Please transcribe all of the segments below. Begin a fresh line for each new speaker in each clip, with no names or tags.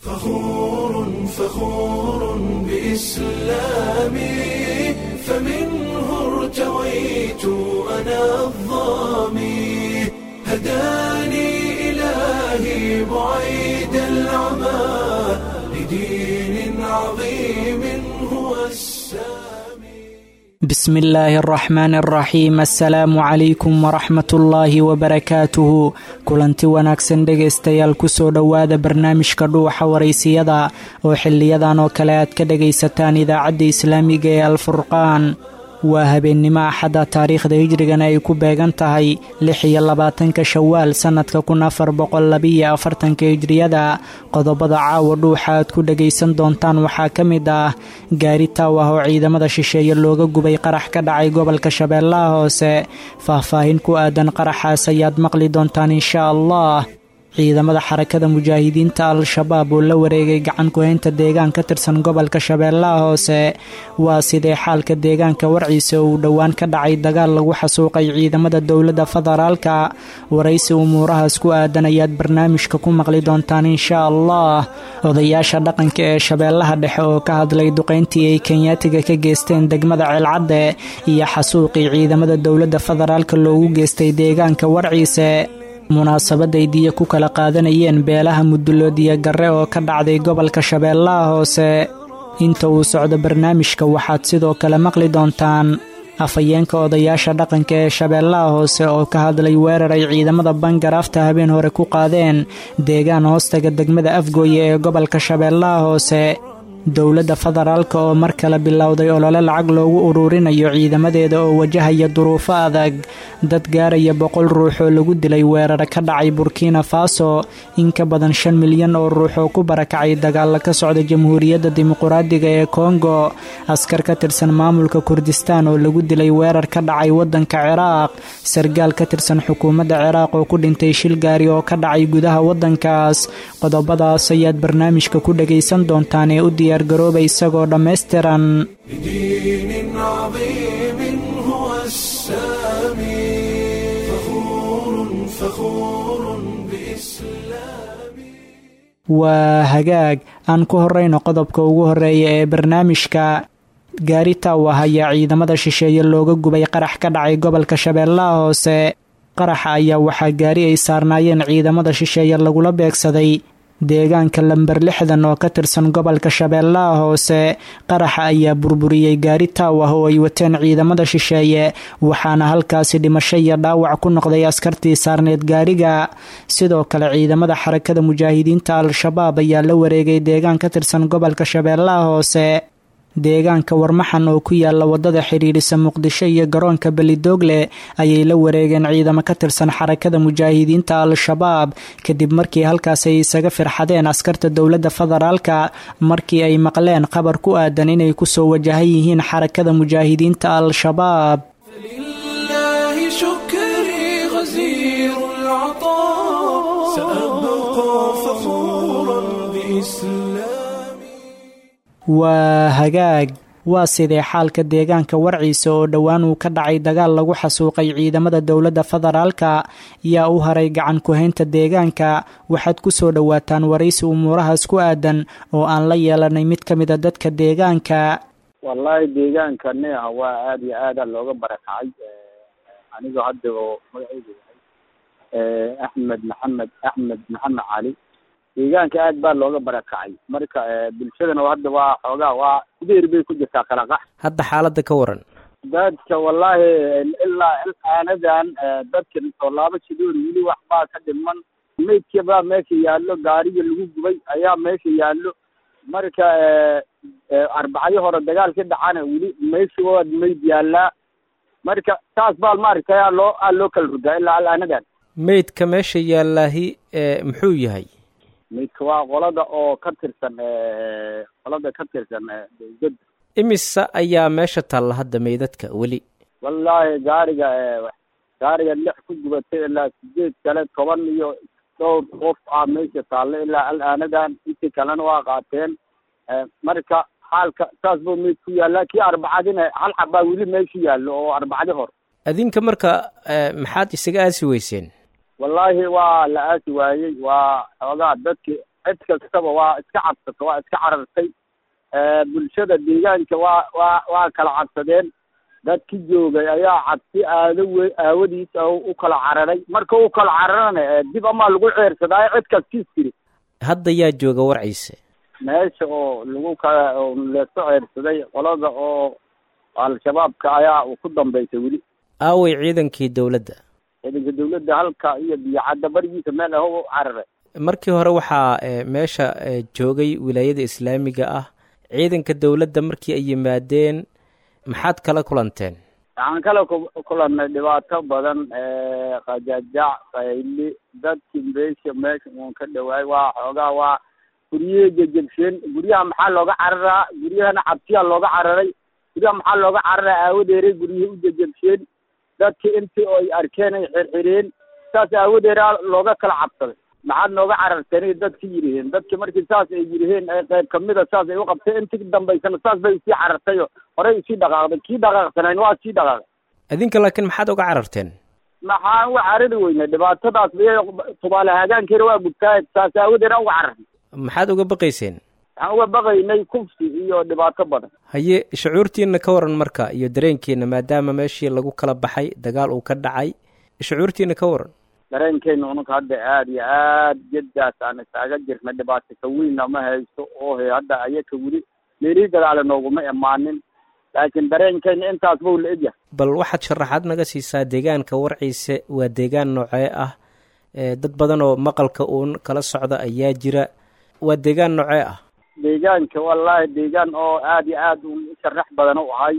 فخور فخور بإسلامي فمنه ارتويت أنا الظامي هداني إلهي بعيد العمى لدين عظيم هو السامي
بسم illaahi araxmaan araxiim assalaamu calaykum waraxmat ullaahi wabarakaatuhu kulanti wanaagsan dhegaystayaal kusoo dhowaada barnaamijka dhuuxa waraysiyada oo xiliyadan oo kale aad ka dhagaysataan idaacadda islaamiga ee alfurqaan waa habeennimo axadda taariikhda hijrigana ay ku beegan tahay lix iyo labaatanka shawaal sannadka kun afar boqol labiyo afartanka hijriyada qodobada caawa dhuuxa aad ku dhagaysan doontaan waxaa ka mid ah gaari taaw ah oo ciidamada shisheeye looga gubay qarax ka dhacay gobolka shabeellaha hoose faahfaahin ku aadan qaraxaas ayaad maqli doontaan insha allah ciidamada xarakada mujaahidiinta al-shabaab oo la wareegay gacan ku-haynta deegaan ka tirsan gobolka shabeellaha hoose waa sidee xaalka deegaanka warciisa uu dhowaan ka dhacay dagaal lagu xasuuqay ciidamada dowladda federaalka waraysi umuurahaas ku aadan ayaad barnaamijka ku maqli doontaan insha allah odayaasha dhaqanka ee shabeellaha dhexe oo ka hadlay duqayntii ay kenyaatiga ka geysteen degmada ceelcadde iyo xasuuqii ciidamada dowladda federaalka loogu geystay deegaanka warciise munaasabadday diya ku kala qaadanayeen beelaha muduloodiya garre oo ka dhacday gobolka shabeellaha hoose inta uu socdo barnaamijka waxaad sidoo kale maqli doontaan afhayeenka odayaasha dhaqanka ee shabeellaha hoose oo ka hadlay weerar ay ciidamada bangaraafta habeen hore ku qaadeen deegaan hoostaga degmada afgooye ee gobolka shabeellaha hoose dowladda federaalka oo mar kale bilowday olole lacag loogu uruurinayo ciidamadeeda oo wajahaya duruufo adag dad gaaraya boqol ruux oo lagu dilay weeraro ka dhacay burkina faso in ka badan shan milyan oo ruux oo ku barakacay dagaalla ka socda jamhuuriyadda dimuquraadiga ee kongo askar ka tirsan maamulka kurdistaan oo lagu dilay weerar ka dhacay waddanka ciraaq sargaal ka tirsan xukuumadda ciraaq oo ku dhintay shil gaari oo ka dhacay gudaha waddankaas qodobadaas ayaad barnaamijka ku dhagaysan doontaan ee u diyaargarooba isagoo dhammaystiran
لدين عظيم هو السامي فخور فخور بإسلامي
waa hagaag aan ku horrayno qodobka ugu horreeya ee barnaamijka gaari taaw ah ayaa ciidamada shisheeye looga gubay qarax ka dhacay gobolka shabeellaha hoose qaraxa ayaa waxaa gaari ay saarnaayeen ciidamada shisheeye lagula beegsaday deegaanka lamber lixdan oo ka tirsan gobolka shabeellaha hoose qaraxa ayaa burburiyey gaari taaw ah oo ay wateen ciidamada shisheeye waxaana halkaasi dhimasho iyo dhaawac ku noqday askartii saarneed gaariga sidoo kale ciidamada xarakada mujaahidiinta al-shabaab ayaa la wareegay deegaan ka tirsan gobolka shabeellaha hoose deegaanka warmaxan oo ku yaala wadada xidhiidhisa muqdisho iyo garoonka belidoogle ayay la wareegeen ciidamo ka tirsan xarakada mujaahidiinta al-shabaab kadib markii halkaas ay isaga firxadeen askarta dowladda federaalka markii ay maqleen qabar ku aadan inay kusoo wajahan yihiin xarakada mujaahidiinta al-shabaab
فلله شكري غزير العطاء سأبقى فخورا بإسلامي
waa hagaag waa sidee xaalka deegaanka warciisa oo dhowaan uu ka dhacay dagaal lagu xasuuqay ciidamada dowladda federaalka yaa u haray gacan ku-haynta deegaanka waxaad ku soo dhowaataan waraysi umuurahaas ku aadan oo aan la yeelanay mid ka mida dadka deegaanka
wallahi deegaanka neeha waa aada iyo aada looga barakacay anigoo hadda oo magaceyga yahay axmed maxamed axmed maxamed cali deegaanka aad baa looga barakacay marka bulshadana hadda waa xoogaa waa sideer bay ku jirtaa qalaqax
hadda xaaladda ka waran
dadka wallahi ilaa aanadan dadka soo laabo shidoor weli wax baa ka dhiman maydka baa meesha yaallo gaariga lagu gubay ayaa meesha yaallo marka arbacyo hore dagaal ka dhacana weli meesha waad mayd yaallaa marka saas baa maaragtay aa loo aa loo kala rudaa ilaa alaanadan
meydka meesha yaallaahi muxuu yahay
maydka waa qolada oo ka tirsan qolada ka tirsan dawladda
imise ayaa meesha taalla hadda meydadka weli
wallaahi gaariga gaariga lix ku gubatay ilaa sideed kale toban iyo dhowr qof ah meesha taalla ilaa alaanadan intii kalena waa qaateen marka xaalka saas buu meyd ku yaallaa kii arbacadina hal xabaa weli meesha yaallo oo arbacdi hor
adinka marka maxaad isaga aasi weyseen
wallaahi waa la aasi waayey waa xoogaa dadki cid kastaba waa iska cabsato waa iska carartay bulshada deegaanka waa waa waa kala cabsadeen dadki joogay ayaa cabsi aado we aawadiis u kala cararay marka u kala cararana dib amaa lagu ceersadaayo cid kastiis tiri
hadda yaa jooga warciise
meesha oo lagu kala leeso ceersaday qolada oo al-shabaabka ayaa ku dambeysay weli
aaway ciidankii dowladda
ciidanka dawladda halka iyo biyocadda barigiisa meel ah u cararay
markii hore waxaa meesha joogay wilaayada islaamiga ah ciidanka dowladda markii ay yimaadeen maxaad kala kulanteen
waxaan kala kulannay dhibaato badan qajajac qayli dadkii meesha meesha uun ka dhawaay waa xoogaa waa guryaha jejebsheen guryaha maxaa looga cararaa guryahana cabsiyaa looga cararay guryaha maxaa looga cararaa aawadeeray guryihi u jejebsheen dadkii intii ay arkeen ay xirxireen saas aawadeeraa looga kala cabsaday maxaad nooga cararteen dadki yidhiheen dadki markii saas ay yidhiheen ay qayb kamida saas ay u qabtay intii dambaysana saas bay usii carartayo horey usii dhaqaaqday kii dhaqaaqsanayn waa sii dhaqaaqay
idinka laakiin maxaad uga cararteen
maxaan uga carari weynay dhibaatadaas bay tubaale hagaankeena waa gubtaa saas aawadeena uga cararnay
maxaad uga baqayseen
waxaan uga baqaynay kufsi iyo dhibaato badan
haye shucuurtiina ka waran marka iyo dareenkiina maadaama meeshii lagu kala baxay dagaal uu ka dhacay shucuurtiina ka waran
dareenkeena ununka hadda aad iyo aad jadaas aan isaaga jirna dhibaato ka weynna ma haysto oo he hadda ayaka weli meelii dagaale nooguma imaanin laakiin dareenkeena intaas bau la egyahay
bal waxaad sharaxaad naga siisaa deegaanka warciise waa deegaan noocee ah dad badan oo maqalka uun kala socda ayaa jira waa deegaan noocee ah
deegaanka wallaahi deegaan oo aad iyo aad un u sharax badan u ahay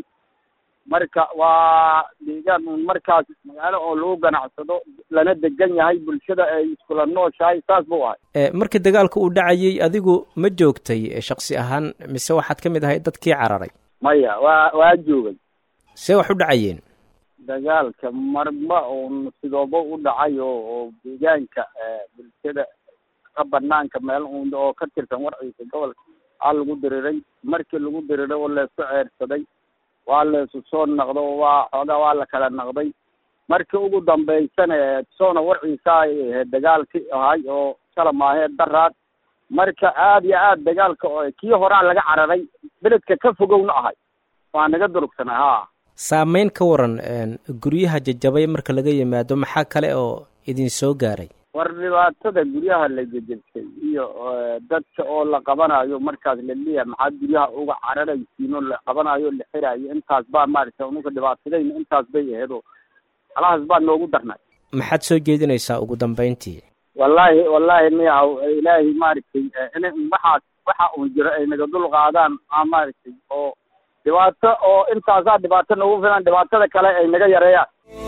marka waa deegaan un markaas magaalo oo lagu ganacsado lana degan yahay bulshada ay iskula nooshahay saas buu ahay
markii dagaalka uu dhacayay adigu ma joogtay shaksi ahaan mise waxaad ka mid ahay dadkii cararay
maya waa waa joogay
see wax u dhacayeen
dagaalka marba un sidooba u dhacay oo oo deegaanka bulshada ka banaanka meel un oo ka tirsan warciisa gobolka aa lagu diriray markii lagu diriray oo leesu ceersaday waa leesu soo naqdo waa xoogaa waa la kala naqday markii ugu dambaysana soona warciisa ay ahayd dagaalki ahay oo shala maahee daraad marka aad iyo aad dagaalka kii horaa laga cararay beledka ka fogowna ahay waa naga durugsanay ha
saameyn ka waran guryaha jajabay marka laga yimaado maxaa kale oo idin soo gaaray
war dhibaatada guryaha la jejebsay iyo dadka oo la qabanayo markaas la leeyahay maxaad guryaha uga cararaysiin oo la qabanayo la xiraayo intaas baa maaragtay unuga dhibaatadayna intaas bay ahayd oo halahaas baa noogu darnay
maxaad soo jeedinaysaa ugu dambeyntii
wallaahi wallaahi miyahaw ilaahay maaragtay in waxaas waxa uun jiro ay naga dul qaadaan a maaragtay oo dhibaato oo intaasaa dhibaato noogu filan dhibaatada kale ay naga yareeyaan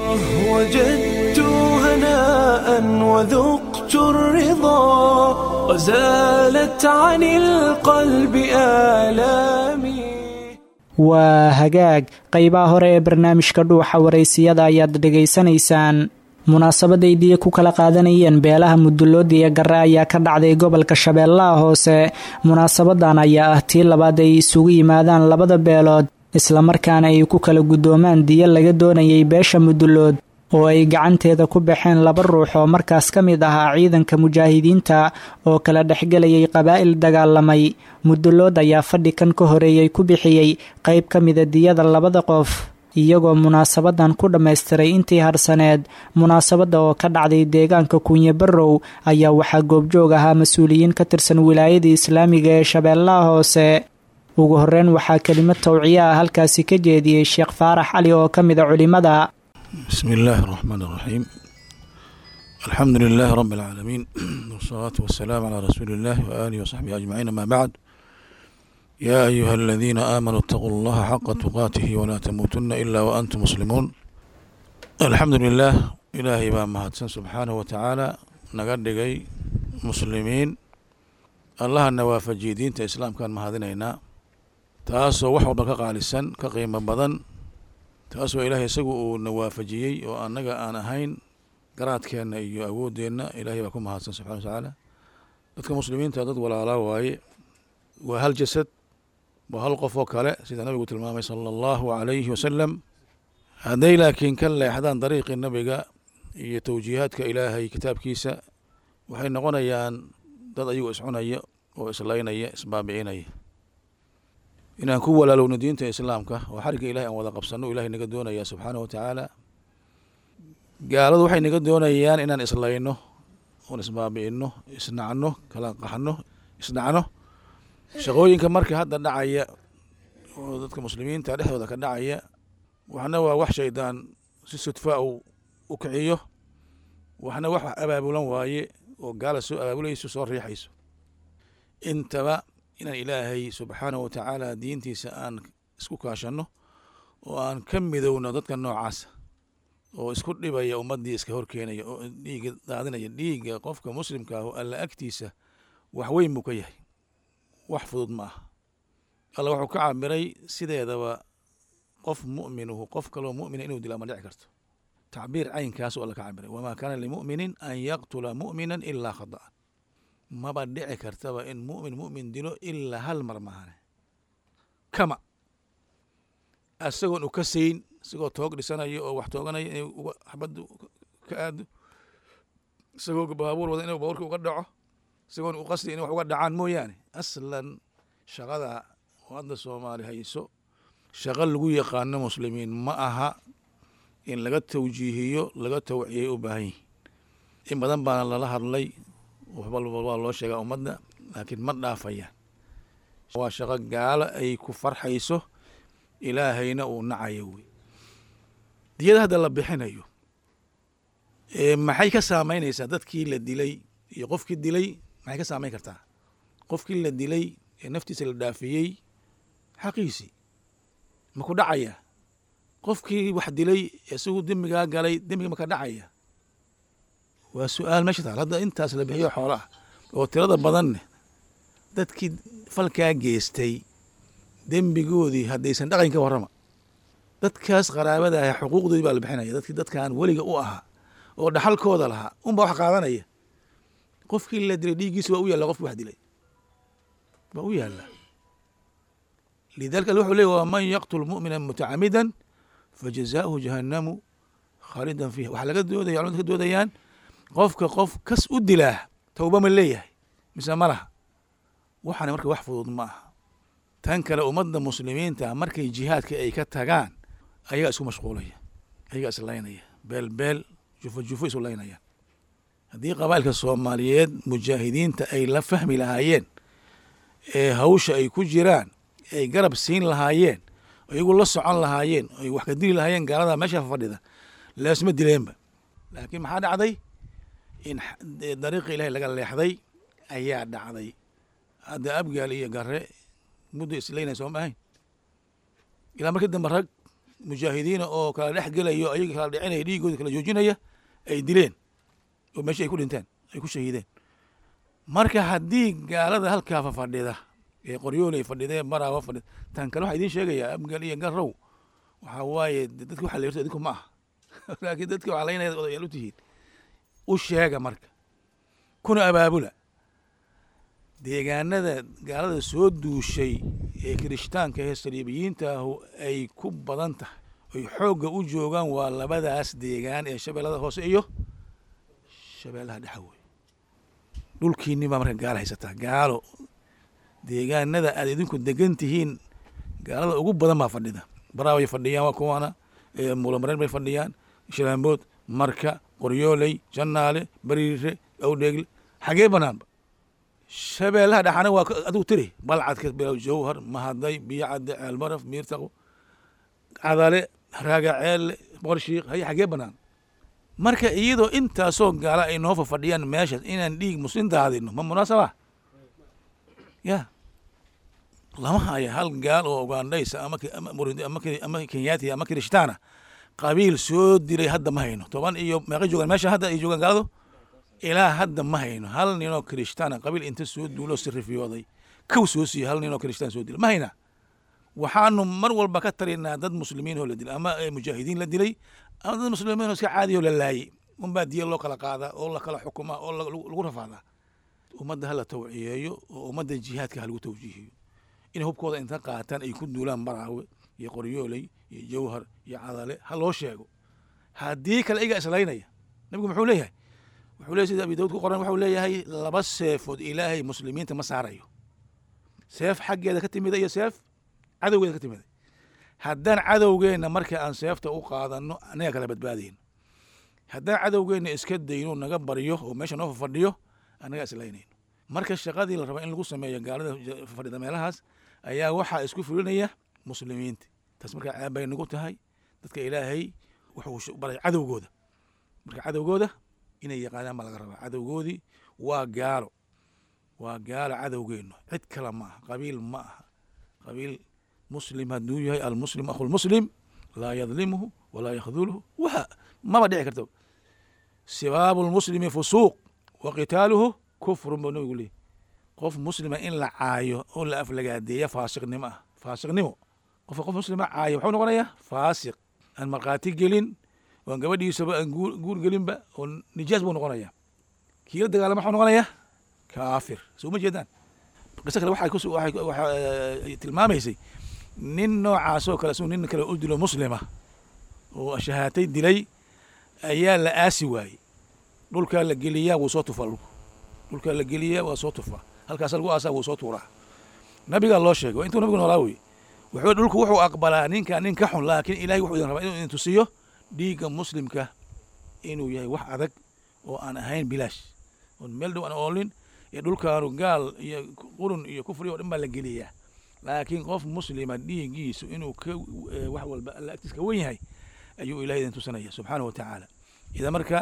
وجدت هناء وذقت الرضا وزالت عن القلب آلامي
waa hagaag qaybaha hore ee barnaamijka dhuuxa waraysiyada ayaad dhegaysanaysaan munaasabadaydiiya ku kala qaadanayeen beelaha mudulloodi iyo gare ayaa ka dhacday gobolka shabeellaha hoose munaasabadan ayaa ah tii labaad ay isugu yimaadaan labada beelood islamarkaana ay ku kala guddoomaan diyo laga doonayay beesha mudullood oo ay gacanteeda ku baxeen laba ruux oo markaas ka mid ahaa ciidanka mujaahidiinta oo kala dhexgelayay qabaa'il dagaalamay mudullood ayaa fadhi kan ka horeeyey ku bixiyey qayb ka mida diyada labada qof iyagoo munaasabadan ku dhammaystiray intii harsaneed munaasabadda oo ka dhacday deegaanka kuunye barrow ayaa waxaa goobjoog ahaa mas-uuliyiin ka tirsan wilaayada islaamiga ee shabeellaha hoose ugu horreyn waxaa kelimad tawciye ah halkaasi ka jeediyey sheekh faarax cali oo ka mida culimada
بسم الله الرحمن الرحيم الحمد لله رب العالمين والصلاة والسلام على رسول الله وآله وصحبه أجمعين ما بعد يا أيها الذين آمنوا اتقوا الله حق تقاته ولا تموتن إلا وأنتم مسلمون الحمد لله إلهي بان مهدسن سبحانه وتعالى نقدقي مسلمين الله النوافجي دين إسلام كان مهدنينا تاسو وحوض كقالسن كقيمة بدن taasoo ilaahay isagu uu na waafajiyey oo annaga aan ahayn garaadkeenna iyo awooddeenna ilaahay baa ku mahadsan subxana watacaala dadka muslimiinta dad walaalaa waaye waa hal jasad waa hal qof oo kale sida nabigu tilmaamay sala allahu calayhi wasalam hadday laakiin ka leexdaan dariiqii nabiga iyo towjiihaadka ilaahay kitaabkiisa waxay noqonayaan dad ayagoo iscunaya oo islaynaya isbaabi'inaya inaan ku walaalowno diinta islaamka oo xarigga ilahay aan wada qabsanno ilahay naga doonaya subxaanahu wa tacaala gaaladu waxay naga doonayaan inaan islayno oon isbaabi'ino isnacno kala qaxno isnacno shaqooyinka marka hadda dhacaya oo dadka muslimiinta dhexdooda ka dhacaya waxna waa wax shaydaan si sudfaa u u kiciyo waxna wax abaabulan waaye oo gaala soo abaabulayso soo riixayso intaba inaan ilaahay subxaanahu wa tacaala diintiisa aan isku kaashanno oo aan ka midowno dadka noocaasa oo isku dhibaya ummaddii iska horkeenaya oo dhiiga daadinaya dhiigga qofka muslimka ah oo alla agtiisa wax weyn buu ka yahay wax fudud ma aha alla wuxuu ka cabiray sideedaba qof mu'minuhu qof kaloo mu'mina inuu dila ma dhici karto tacbiir caynkaasu alla ka cabiray wamaa kaana limu'minin an yaqtula mu'minan ilaa khada'an maba dhici kartaba in mu'min mu'min dilo ilaa hal mar maahane kama isagoon u ka sayn isagoo toog dhisanayo oo wax tooganaya inay uga xabaddu ka aado isagoo baabuur wada inuu baabuurka uga dhaco isagoon u qasdi inay wax uga dhacaan mooyaane aslan shaqada oo hadda soomaali hayso shaqo lagu yaqaano muslimiin ma aha in laga tawjiihiyo laga tawciyay u baahan yihin in badan baana lala hadlay waxbalba waa loo sheegaa ummadda laakiin ma dhaafayaan waa shaqo gaalo ay ku farxayso ilaahayna uu nacayo wey diyada hadda la bixinayo maxay ka saameynaysaa dadkii la dilay iyo qofkii dilay maxay ka saameyn kartaa qofkii la dilay ee naftiisa la dhaafiyey xaqiisii ma ku dhacaya qofkii wax dilay isagu dembigaa galay dembiga ma ka dhacaya waa su-aal meesha taal hadda intaas la bixiyo xoolaah oo tirada badanne dadkii falkaa geestay dembigoodii haddaysan dhaqayn ka warrama dadkaas qaraabada ah xuquuqdoodii baa la bixinaya dadkii dadkan weliga u ahaa oo dhaxalkooda lahaa unbaa wax qaadanaya qofkii la dilay dhiiggiisa waa u yaalla qofkii wax dilay waa u yaalla lidalika wuxuu leey waman yaqtul mu'mina mutacamidan fajazaؤuhu jahannamu khaalidan fiiha waxaa laga doodaya culamada ka doodayaan qofka qof kas u dilaa towba ma leeyahay mise ma laha waxaana marka wax fudud ma aha tan kale ummadda muslimiinta markay jihaadka ay ka tagaan ayagaa isku mashquulaya ayagaa islaynaya beel beel jufo jufo isu laynayaan haddii qabailka soomaaliyeed mujaahidiinta ay la fahmi lahaayeen ee hawsha ay ku jiraan ay garab siin lahaayeen iyagu la socon lahaayeen ay wax ka dili lahaayeen gaalada meesha fadhida leesma dileenba laakiin maxaa dhacday in dariiqi ilahay laga leexday ayaa dhacday hadda abgaal iyo gare muddo islaynay sooma ahayn ilaa markii dambe rag mujaahidiina oo kala dhex gelayo ayaga kala dhicinaya dhiigoodi kala joojinaya ay dileen oo meesha ay ku dhinteen ay ku shahiideen marka haddii gaalada halkaa fafadhida ee qoryooley fadhidee maraawa fadhida tan kale waxaa idiin sheegayaa abgal iyo garow waxaa waaye dadki waxa la yirto idinku ma aha laakiin dadki waxaa laynaya odayaal u tihiin u sheega marka kuna abaabula deegaanada gaalada soo duushay ee kirishtaanka ee saliibiyiinta ahu ay ku badan tahay oy xoogga u joogaan waa labadaas deegaan ee shabeellada hoose iyo shabeellaha dhexa wey dhulkiinni baa marka gaalo haysataa gaalo deegaanada aad idinku degan tihiin gaalada ugu badan baa fadhida baraaway fadhiyaan waa kuwaana muulamareer bay fadhiyaan shalaambood marka qoryooley jannaale bariire awdheegle xagee banaanba shabeellaha dhexana waa adigu tiri balcadka bilow jawhar mahaday biyo cadde ceelmaraf miirtaqo cadale raaga ceelle boqorshiik haye xagee banaan marka iyadoo intaasoo gaala ay noo fafadhiyaan meeshaas inaan dhiig muslim daadino ma munaasaba ya lama haya hal gaal oo ugandhaysa ama kenyaati ama kirishtaana qabiil soo diray hadda ma hayno toban iyo meeqa joogaan meesha hadda ay joogaan gaaladu ilaa hadda ma hayno hal ninoo kirishtaana qabiil inta soo duulo sirifyooday kow soo siiyo hal ninoo kirishtaan soo dila ma haynaa waxaanu mar walba ka tarinaa dad muslimiin oo la dilay ama mujaahidiin la dilay ama dad muslimiin oo iska caadiya oo la laayay unbaa diya loo kala qaadaa oo la kala xukumaa oo lagu rafaadaa ummadda hala tawciyeeyo oo ummadda jihaadka halagu tawjiihiyo inay hubkooda inta qaataan ay ku duulaan baraawe iyo qoryooley iyo jawhar iyo cadale ha loo sheego haddii kale iyagaa islaynaya nabigu muxuu leeyahay wuxuu leeyahy sida abi daud ku qoran wuxuu leeyahay laba seefood ilaahay muslimiinta ma saarayo seef xaggeeda ka timida iyo seef cadowgeeda ka timida haddaan cadowgeenna marka aan seefta u qaadano annaga kala badbaadayno haddaan cadowgeenna iska dayno naga baryo oo meesha noo fadhiyo annaga islaynayno marka shaqadii la raba in lagu sameeyo gaalada fadhida meelahaas ayaa waxaa isku fulinaya muslimiinta taas markaa ceeb bay nagu tahay dadka ilaahay wuxuu baray cadowgooda marka cadowgooda inay yaqaanaan baa laga rabaa cadowgoodii waa gaalo waa gaalo cadowgeennu cid kale ma aha qabiil ma aha qabiil muslim hadduu yahay almuslim akhu lmuslim laa yadlimuhu walaa yakhduluhu wa maba dhici karto sibaabu lmuslimi fusuuq wa qitaaluhu kufrun buu nabigu leeyay qof muslima in la caayo oo la aflagaadeeya faasiqnimo ah faasiqnimo qofka qof muslima caayo wuxuu noqonayaa faasiq aan markhaati gelin oan gabadhiisaba aan guur gelinba oo nijaas buu noqonaya kii la dagaalama waxuu noqonayaa kaafir soo ma jeedaan qiso kale waxay tilmaamaysay nin noocaasoo kale suu nin kale u dilo muslima oo shahaatay dilay ayaa la aasi waayey dhulkaa la geliyaa wuu soo tufaa dhulku dhulkaa la geliyaa waa soo tufaa halkaasa lagu aasaa wuu soo tuuraa nabigaa loo sheegay waa intuu nabigu noolaa wey wuxuu dhulku wuxuu aqbalaa ninka nin ka xun laakiin ilahay wuxuu idin rabaa inuu idin tusiyo dhiigga muslimka inuu yahay wax adag oo aan ahayn bilaash oon meel dhow aan oolin ee dhulkaanu gaal iyo qurun iyo kufri oo dhan baa la geliyaa laakiin qof muslima dhiiggiisu inuu ka wax walba alla agtiis ka wen yahay ayuu ilahay idin tusanaya subxaanahu watacaala idan marka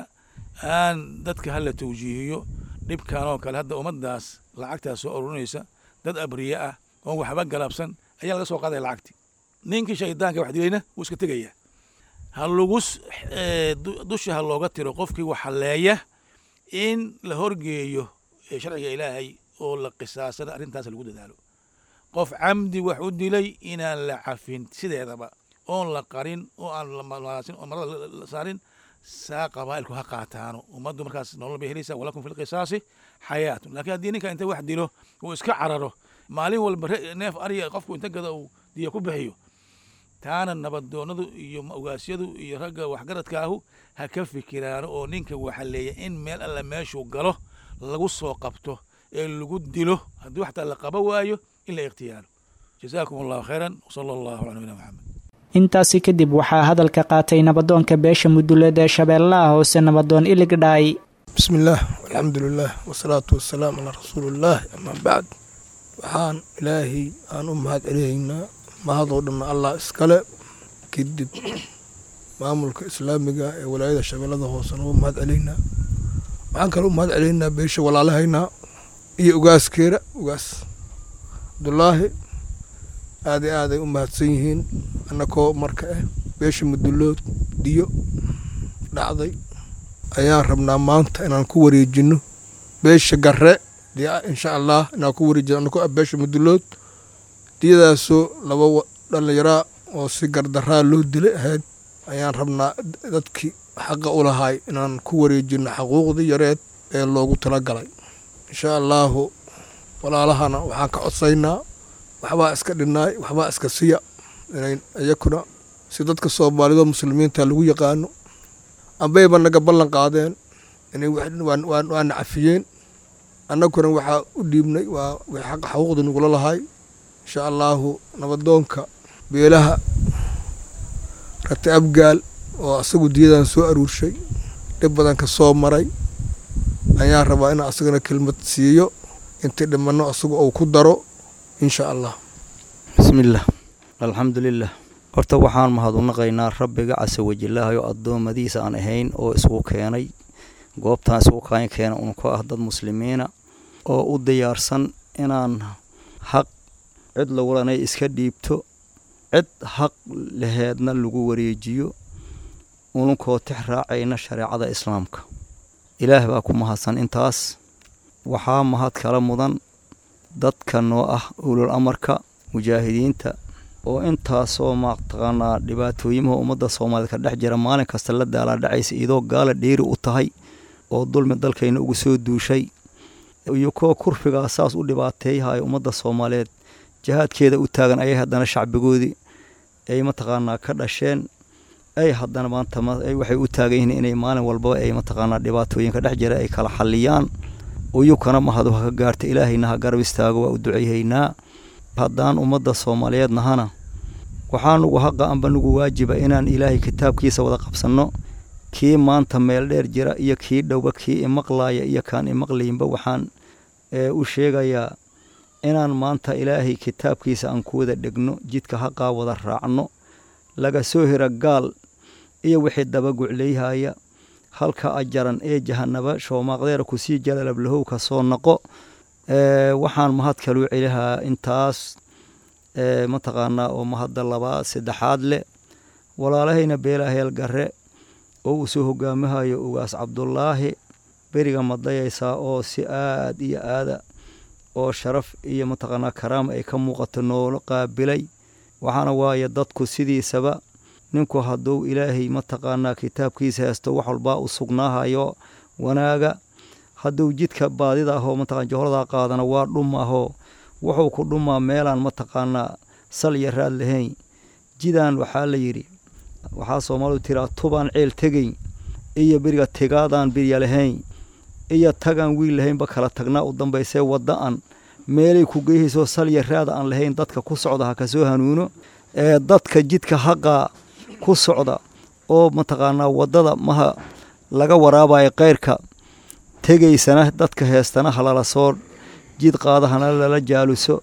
aan dadka hala tawjiihiyo dhibkan oo kale hadda ummaddaas lacagtaas soo arurinaysa dad abriye ah oon waxba galabsan ayaa laga soo qaadaya lacagti ninkii shaydaanka wax dilayna wuu iska tegaya ha lagu dusha ha looga tiro qofkii wax halleeya in la horgeeyo sharciga ilaahay oo la qisaasana arrintaas lagu dadaalo qof camdi wax u dilay inaan la cafin sideedaba oon la qarin oo aan lamaasin oo marada la saarin saa qabaa'ilku ha qaataano ummaddu markaas nolol bay helaysaa walakum fi lqisaasi xayaatun laakiin haddii ninka inta wax dilo uu iska cararo maalin walba neef ariya qofku inta gada uu diya ku bixiyo taana nabadoonadu iyo ogaasyadu iyo ragga waxgaradkaahu ha ka fikiraano oo ninka waxaleeya in meel alla meeshuu galo lagu soo qabto ee lagu dilo haddii xataa la qaba waayo in la ikhtiyaalo jazaakum allahu khayran wsala allahu calaa nabina maxamed
intaasi kadib waxaa hadalka qaatay nabadoonka beesha muduleed ee shabeellaha hoose nabadoon ilig dhaay
bismi illaah alxamdu lilah wasalaatu wasalaam calaa rasuuliillaahi amaa bacd waxaan ilaahay aan u mahad celihaynaa mahadoo dhanna allah iskale kadib maamulka islaamiga ee walaayada shabeellada hoosena u mahad celaynaa waxaan kale u mahad celaynaa beesha walaalahaynaa iyo ugaaskeera ugaas abdulaahi aada i aaday u mahadsan yihiin annakoo marka ah beesha mudulood diyo dhacday ayaan rabnaa maanta inaan ku wareejinno beesha garre diya insha allah inaan ku wareejino annakoo ah beesha mudulood diyadaasoo laba dhallinyaraa oo si gardaraa loo dilay ahayd ayaan rabnaa dadkii xaqa u lahay inaan ku wareejinno xaquuqdii yareed ee loogu talagalay insha allaahu walaalahana waxaan ka codsaynaa waxbaa iska dhinnaay waxbaa iska siya inay iyakuna si dadka soomaalida muslimiinta lagu yaqaano ambayba naga ballan qaadeen inay waana cafiyeen annaguna waxaa u dhiibnay waa xaqa xaquuqdii nagula lahay insha allaahu nabadoonka beelaha rati abgaal oo asagu diyadan soo aruurshay dhib badan ka soo maray ayaan rabaa inaan asagana kelmad siiyo intii dhimanno asagu uu ku daro insha allah
bismillaah alxamdulilah horta waxaan mahadunaqaynaa rabbiga casa wajilaahay oo addoommadiisa aan ahayn oo isugu keenay goobtaan isugu kaan keena un ku ah dad muslimiina oo u diyaarsan inaan xaq cid lagulanay iska dhiibto cid xaq laheedna lagu wareejiyo ununkoo tix raacayna shareecada islaamka ilaah baa ku mahadsan intaas waxaa mahad kala mudan dadka noo ah ulul amarka mujaahidiinta oo intaasoo mataqaanaa dhibaatooyimaha ummadda soomaaliyed ka dhex jira maalin kasta la daalaa dhacaysa iyadoo gaala dheeri u tahay oo dulmi dalkayna ugu soo duushay iyo kuwa kurfigaa saas u dhibaateeyahayo ummadda soomaaliyeed jihaadkeeda u taagan ayay haddana shacbigoodii ay mataqaanaa ka dhasheen ay haddana maanta waxay u taagan yihiin inay maalin walbaba ay mataqaanaa dhibaatooyinka dhex jira ay kala xalliyaan uyukana mahadu ha ka gaarta ilaahayna ha garab istaago waa u duceyhaynaa haddaan ummadda soomaaliyeed nahana waxaa nugu haqa amba nugu waajiba inaan ilaahay kitaabkiisa wada qabsanno kii maanta meel dheer jira iyo kii dhowba kii imaqlaaya iyo kaan imaqlayinba waxaan u sheegayaa inaan maanta ilaahay kitaabkiisa aan ku wada dhegno jidka haqaa wada raacno laga soo hira gaal iyo wixii dabaguclayhaya halka ajaran ee jahanaba shoomaaqdeera kusii jalalablahow ka soo noqo waxaan mahad kaluu celihaa intaas mataqaanaa oo mahadda labaad saddexaad leh walaalahayna beelaheel garre oo uu soo hogaamihayo ugaas cabdulaahi beriga madayaysaa oo si aad iyo aada oo sharaf iyo mataqaanaa karaama ay ka muuqato noola qaabilay waxaana waaye dadku sidiisaba ninku hadduu ilaahay mataqaanaa kitaabkiisa haysto wax walbaa u sugnaahayo wanaaga hadduu jidka baadida ahoo mataqana joholadaa qaadana waa dhum ahoo wuxuu ku dhumaa meelaan mataqaanaa sal iyo raad lahayn jidaan waxaa la yidhi waxaa soomaalidu tiraa tubaan ceel tegayn iyo beriga tegaadaan birya lahayn iyo tagaan wiil lahaynba kala tagnaa u dambaysee wadda an meelay ku geyhaysoo salya raada aan lahayn dadka ku socda ha ka soo hanuuno ee dadka jidka haqaa ku socda oo mataqaanaa waddada maha laga waraabayo kayrka tegaysana dadka heestana halala soo jid qaadahana lala jaaluso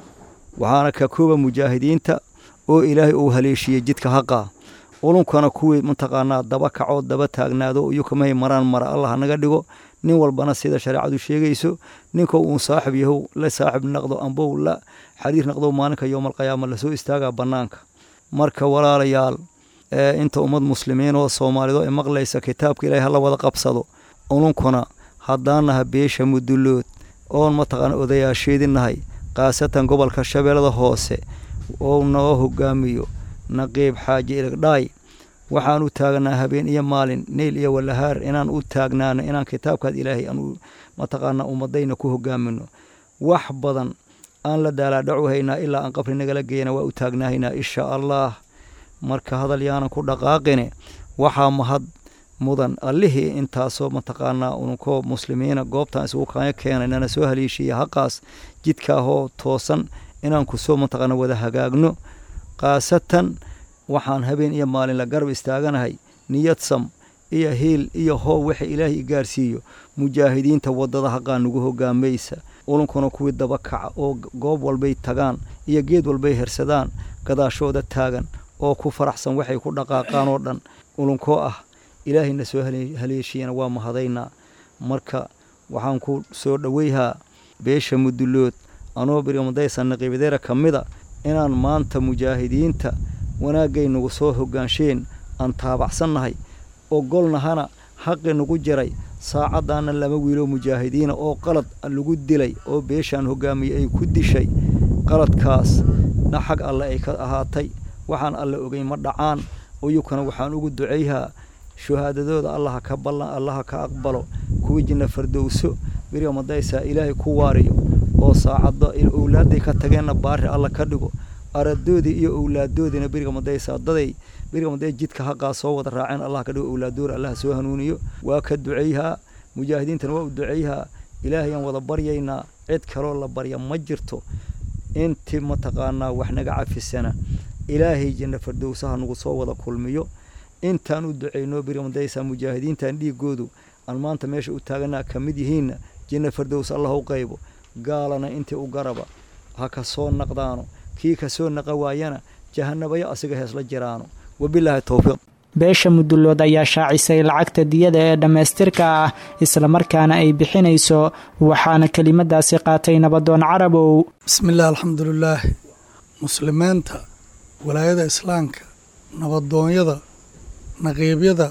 waxaana ka kooba mujaahidiinta oo ilaahay uu haleeshiyey jidka haqaa ulunkana kuwii mataqaanaa daba kacoo daba taagnaado iyo kamahay maraan mara allah hanaga dhigo nin walbana sida shareecadu sheegayso ninka uun saaxib yahow la saaxib naqdo ambow la xariir naqdo maalinka yowmalqiyaama lasoo istaagaa bannaanka marka walaalayaal inta ummad muslimiin oo soomaalido ay maqlaysa kitaabka ilaahay hala wada qabsado ununkuna haddaanaha beesha mudullood oon mataqaana odayaasheedinahay khaasatan gobolka shabeellada hoose oo noo hogaamiyo naqiib xaaji iligdhaay waxaan u taagnaa habeen iyo maalin neyl iyo walahaar inaan u taagnaano inaan kitaabkaad ilaahay aan mataqaanaa ummadayna ku hogaamino wax badan aan la daalaadhacu haynaa ilaa aan qabri nagala geeyana waa u taagnaahaynaa insha allah marka hadal yaanan ku dhaqaaqine waxaa mahad mudan allihii intaasoo mataqaanaa ununkoo muslimiina goobtaan isugu kaanya keenay nana soo haleeshiiya haqaas jidkaahoo toosan inaan kusoo mataqaana wada hagaagno khaasatan waxaan habeen iyo maalin la garab istaaganahay niyadsam iyo hiil iyo hoow waxa ilaahay i gaarsiiyo mujaahidiinta waddada haqaa nugu hogaamaysa ulunkuna kuwii daba kaca oo goob walbay tagaan iyo geed walbay hersadaan gadaashooda taagan oo ku faraxsan waxay ku dhaqaaqaan oo dhan ulunkoo ah ilaahayna soo haleeshiyana waa mahadaynaa marka waxaan ku soo dhoweyhaa beesha mudullood anoo birimadaysa naqiibadeera ka mida inaan maanta mujaahidiinta wanaaggay nagu soo hogaansheen aan taabacsannahay ogolnahana xaqi nagu jiray saacaddaana lama wiilo mujaahidiina oo qalad lagu dilay oo beeshaan hogaamiyey ay ku dishay qaladkaas na xag alle ay ka ahaatay waxaan alle ogeyn ma dhacaan uyukana waxaan ugu ducayhaa shuhaadadooda allaha ka ballan allaha ka aqbalo kuwii jinna fardowso beriga madaysaa ilaahay ku waariyo oo saacadda owlaadday ka tageenna baari alla ka dhigo aradoodii iyo owlaadoodiina beriga madaysaa daday beriga maday jidka haqaa soo wada raaceen allah ka dhigo owlaadoora allaha soo hanuuniyo waa ka ducayhaa mujaahidiintana waa u ducayhaa ilaahayaan wada baryaynaa cid kaloo la barya ma jirto intii mataqaanaa wax naga cafisana ilaahay janna fardowsaha nagu soo wada kulmiyo intaan u ducayno beriga madaysaa mujaahidiintan dhiigoodu aan maanta meesha u taaganaa ka mid yihiinna janna fardows allah u qaybo gaalana intii u garaba ha ka soo naqdaano kii ka soo naqa waayana jahanabayo asiga heesla jiraano wabilaahi towfiiq
beesha mudullood ayaa shaacisay lacagta diyada ee dhammaystirka ah islamarkaana ay bixinayso waxaana kelimadaasi qaatay nabadoon carabow
bismillaah alxamdulilaah muslimiinta walaayada islaamka nabadoonyada naqiibyada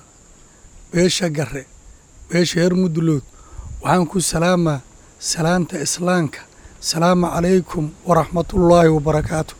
beesha gare beesha heer mudullood waxaan ku salaamaa salaamta islaamka salaamu calaykum waraxmatullaahi wabarakaatu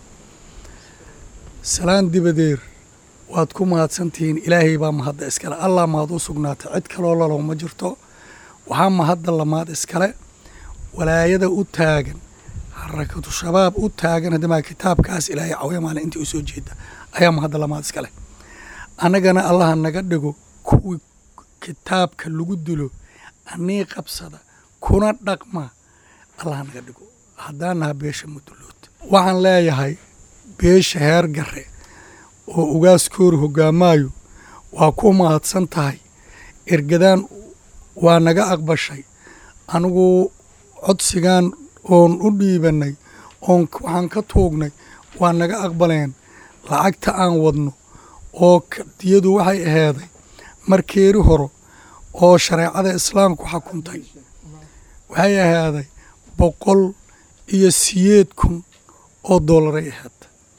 salaan dibadeer waad ku mahadsantihiin ilaahay baa mahadda iskale allah mahad u sugnaatay cid kaloo lalow ma jirto waxaa mahadda lamaad iskale walaayada u taagan harakatu shabaab u taagan haddamaa kitaabkaas ilaahay cawya maalin intii u soo jeeda ayaa mahadda lamaad iskale
annagana allaha naga dhigo kuwii kitaabka lagu dilo anii qabsada kuna dhaqma allaha naga dhigo haddaan naha beesha mudulood waxaan leeyahay beesha heer gare oo ugaaskoori hoggaamaayo waa ku mahadsan tahay ergadaan waa naga aqbashay anigu codsigaan oon u dhiibannay oon waxaan ka tuugnay waa naga aqbaleen lacagta aan wadno oo diyadu waxay aheeday markeeri horo oo shareecada islaamku xukuntay waxay ahaaday boqol iyo siyeed kun oo doolaray ahayd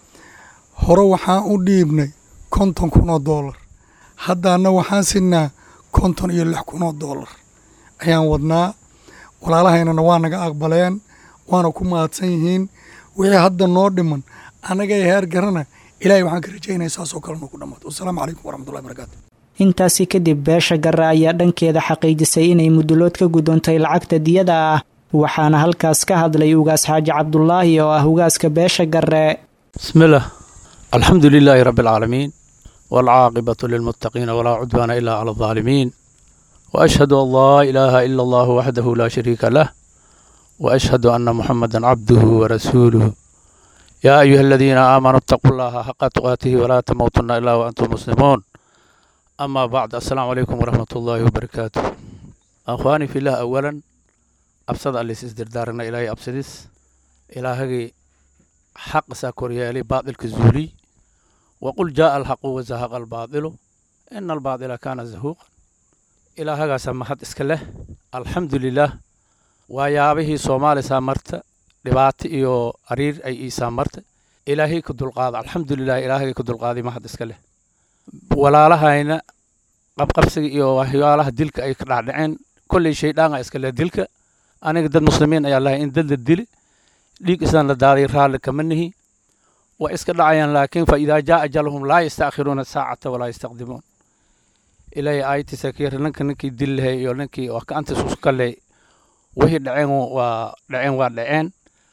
hore waxaan u dhiibnay konton kun oo doolar haddaana waxaan sinaa konton iyo lix kun oo doolar ayaan wadnaa walaalahaynana waa naga aqbaleen waana ku mahadsan yihiin wixii hadda noo dhiman annagay heer garana ilahay waxaan ka rajaynaya saasoo kale noo ku dhamaato wasalaamu calaykum waraxmatullahi barakaatu
intaasi kadib beesha gare ayaa dhankeeda xaqiijisay inay mudulood ka guddoontay lacagta diyada ah waxaana halkaas ka hadlay ugaas xaaji cabdulaahi oo ah ugaaska beesha gare
bismillaah alxamdu lilaahi rabbi alcaalamiin waalcaaqibatu lilmuttaqiina walaa cudwaana ilaa cala aldaalimiin waashhadu an laa ilaaha ila allahu waxdahu laa shariika lah waashhadu anna muxamadan cabduhu warasuuluhu yaa ayuha aladiina aamanuu itaquu llaha xaqa tuqaatihi walaa tamuutunna ilaa waantum muslimuun amaa bacd assalaamu calaykum waraxmat ullaahi wabarakaatu akhwaani filah awalan absada allis isdirdaarana ilaahay absadis ilaahagii xaqisaa koryeelay baadilka zuuliy waqul jaaa alxaqu wazahaqa albaadilu ina albaadila kaana zahuuqan ilaahagaasaa mahad iska leh alxamdu lilaah waa yaabihii soomaalisaa marta dhibaato iyo ariir ay iisaa marta ilaahay ka dulqaada alxamdu lilah ilaahagay ka dulqaaday mahad iska leh walaalahayna qabqabsiga iyo waxyaalaha dilka ay ka dhacdhaceen kolley shaydhaanga iska leh dilka aniga dad muslimiin ayaa lahay in dad la dili dhiig islaan la daaday raalli kama nihi waa iska dhacayaan laakiin fa idaa jaa ajalhum laa yastaakhiruuna saacata walaa yastaqdimuun ilaahay aayatiisa kiyar ninka ninkii dil lahay iyo ninkii wax gacantiis uska leh wixii dhaceen waa dhaceen waa dhaceen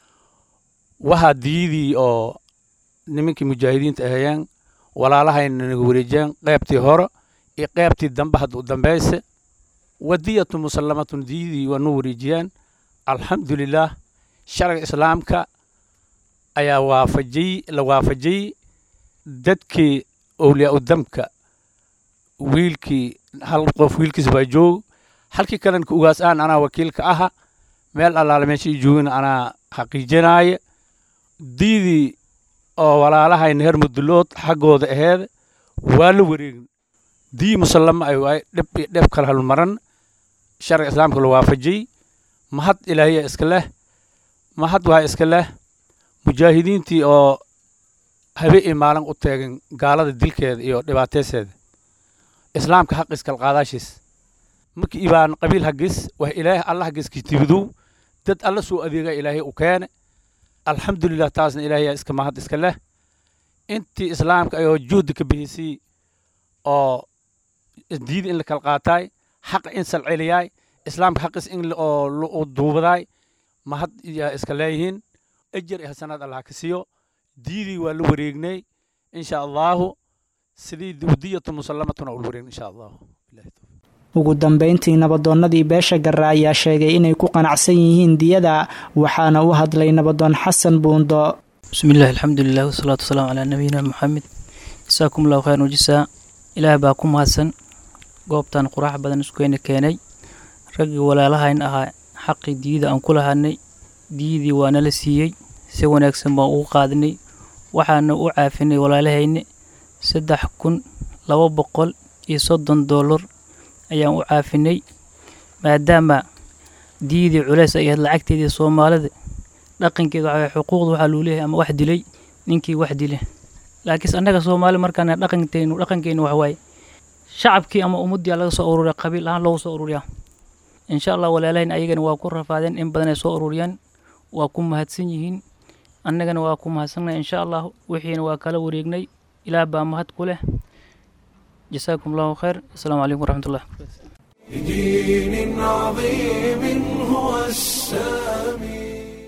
waxaa diyadii oo nimankii mujaahidiinta ahayeen walaalahayna naga wareejiyeen qeybtii hore iyo qeybtii dambe hadda u dambayse wadiyatu musallamatun diyadii waa nu wareejiyeen alxamdu lilaah sharciga islaamka ayaa waafajiyey la waafajiyey dadkii owliyaa u damka wiilkii hal qof wiilkiisa baa joog halkii kalenka ugaas aan anaa wakiilka aha meel allaale meesha i joogina anaa xaqiijinaaye diidii oo walaalahayna heer mudulood xaggooda aheed waa la wareegin dii musallama ay waay dhib iyo dhib kala halmaran sharciga islaamka la waafajiyey mahad ilaahiya iska leh mahad waa iska leh mujaahidiintii oo habe iyo maalin u teegin gaalada dilkeeda iyo dhibaateyseeda islaamka xaqiis kalqaadaashiis markii ibaan qabiil hagis wax ilaahay alla hagis kitibidow dad alla soo adeega ilaahay u keene alxamdulilah taasna ilaahay iska mahad iska leh intii islaamka ayoo juhdi ka bixisay oo diida in la kala qaataay xaqa in salceliyaay islaamka xaqis in oo duubadaay mahad yaa iska leeyihiin ejer iyo hasanaad allah ka siiyo diidii waa la wareegnay insha allaahu sidii wadiyatu musallamatuna ula wareegn insha allahu
ugu dambayntii nabadoonnadii beesha gare ayaa sheegay inay ku qanacsan yihiin diyada waxaana u hadlay nabadoon xasan buundo
bismillahi alxamdulilah wasalaatu wasalaamu calaa nabiyina moxamed jasaakum allahu khayran wajisaa ilaah baa ku mahadsan goobtan quraax badan iskeena keenay raggii walaalahayn ahaa xaqii diyada aan ku lahaanay diyadii waa nala siiyey si wanaagsan baan ugu qaadinay waxaana u caafinay walaalahayne saddex kun laba boqol iyo soddon dollar ayaan u caafinay maadaama diyadii culeys ay ahayd lacagteedii soomaalida dhaqankeeda waxaa xuquuqda waxaa luu leeyahay ama wax dilay ninkii wax dile laakiinse annaga soomaali markaana dhaqankeynu dhaqankeynu wax waaye shacabkii ama ummaddii laga soo ururiya qabiil ahaan loogu soo ururiyaa insha allah walaalahayn ayagana waa ku rafaadeen in badan ay soo ururiyaan waa ku mahadsan yihiin annagana waa ku mahadsannahay insha allah wixiina waa kala wareegnay ilaah baa mahad ku leh jasaakum allahu khayr asalaamu calaykum waraxmatullah
بدين عظيم هو السامي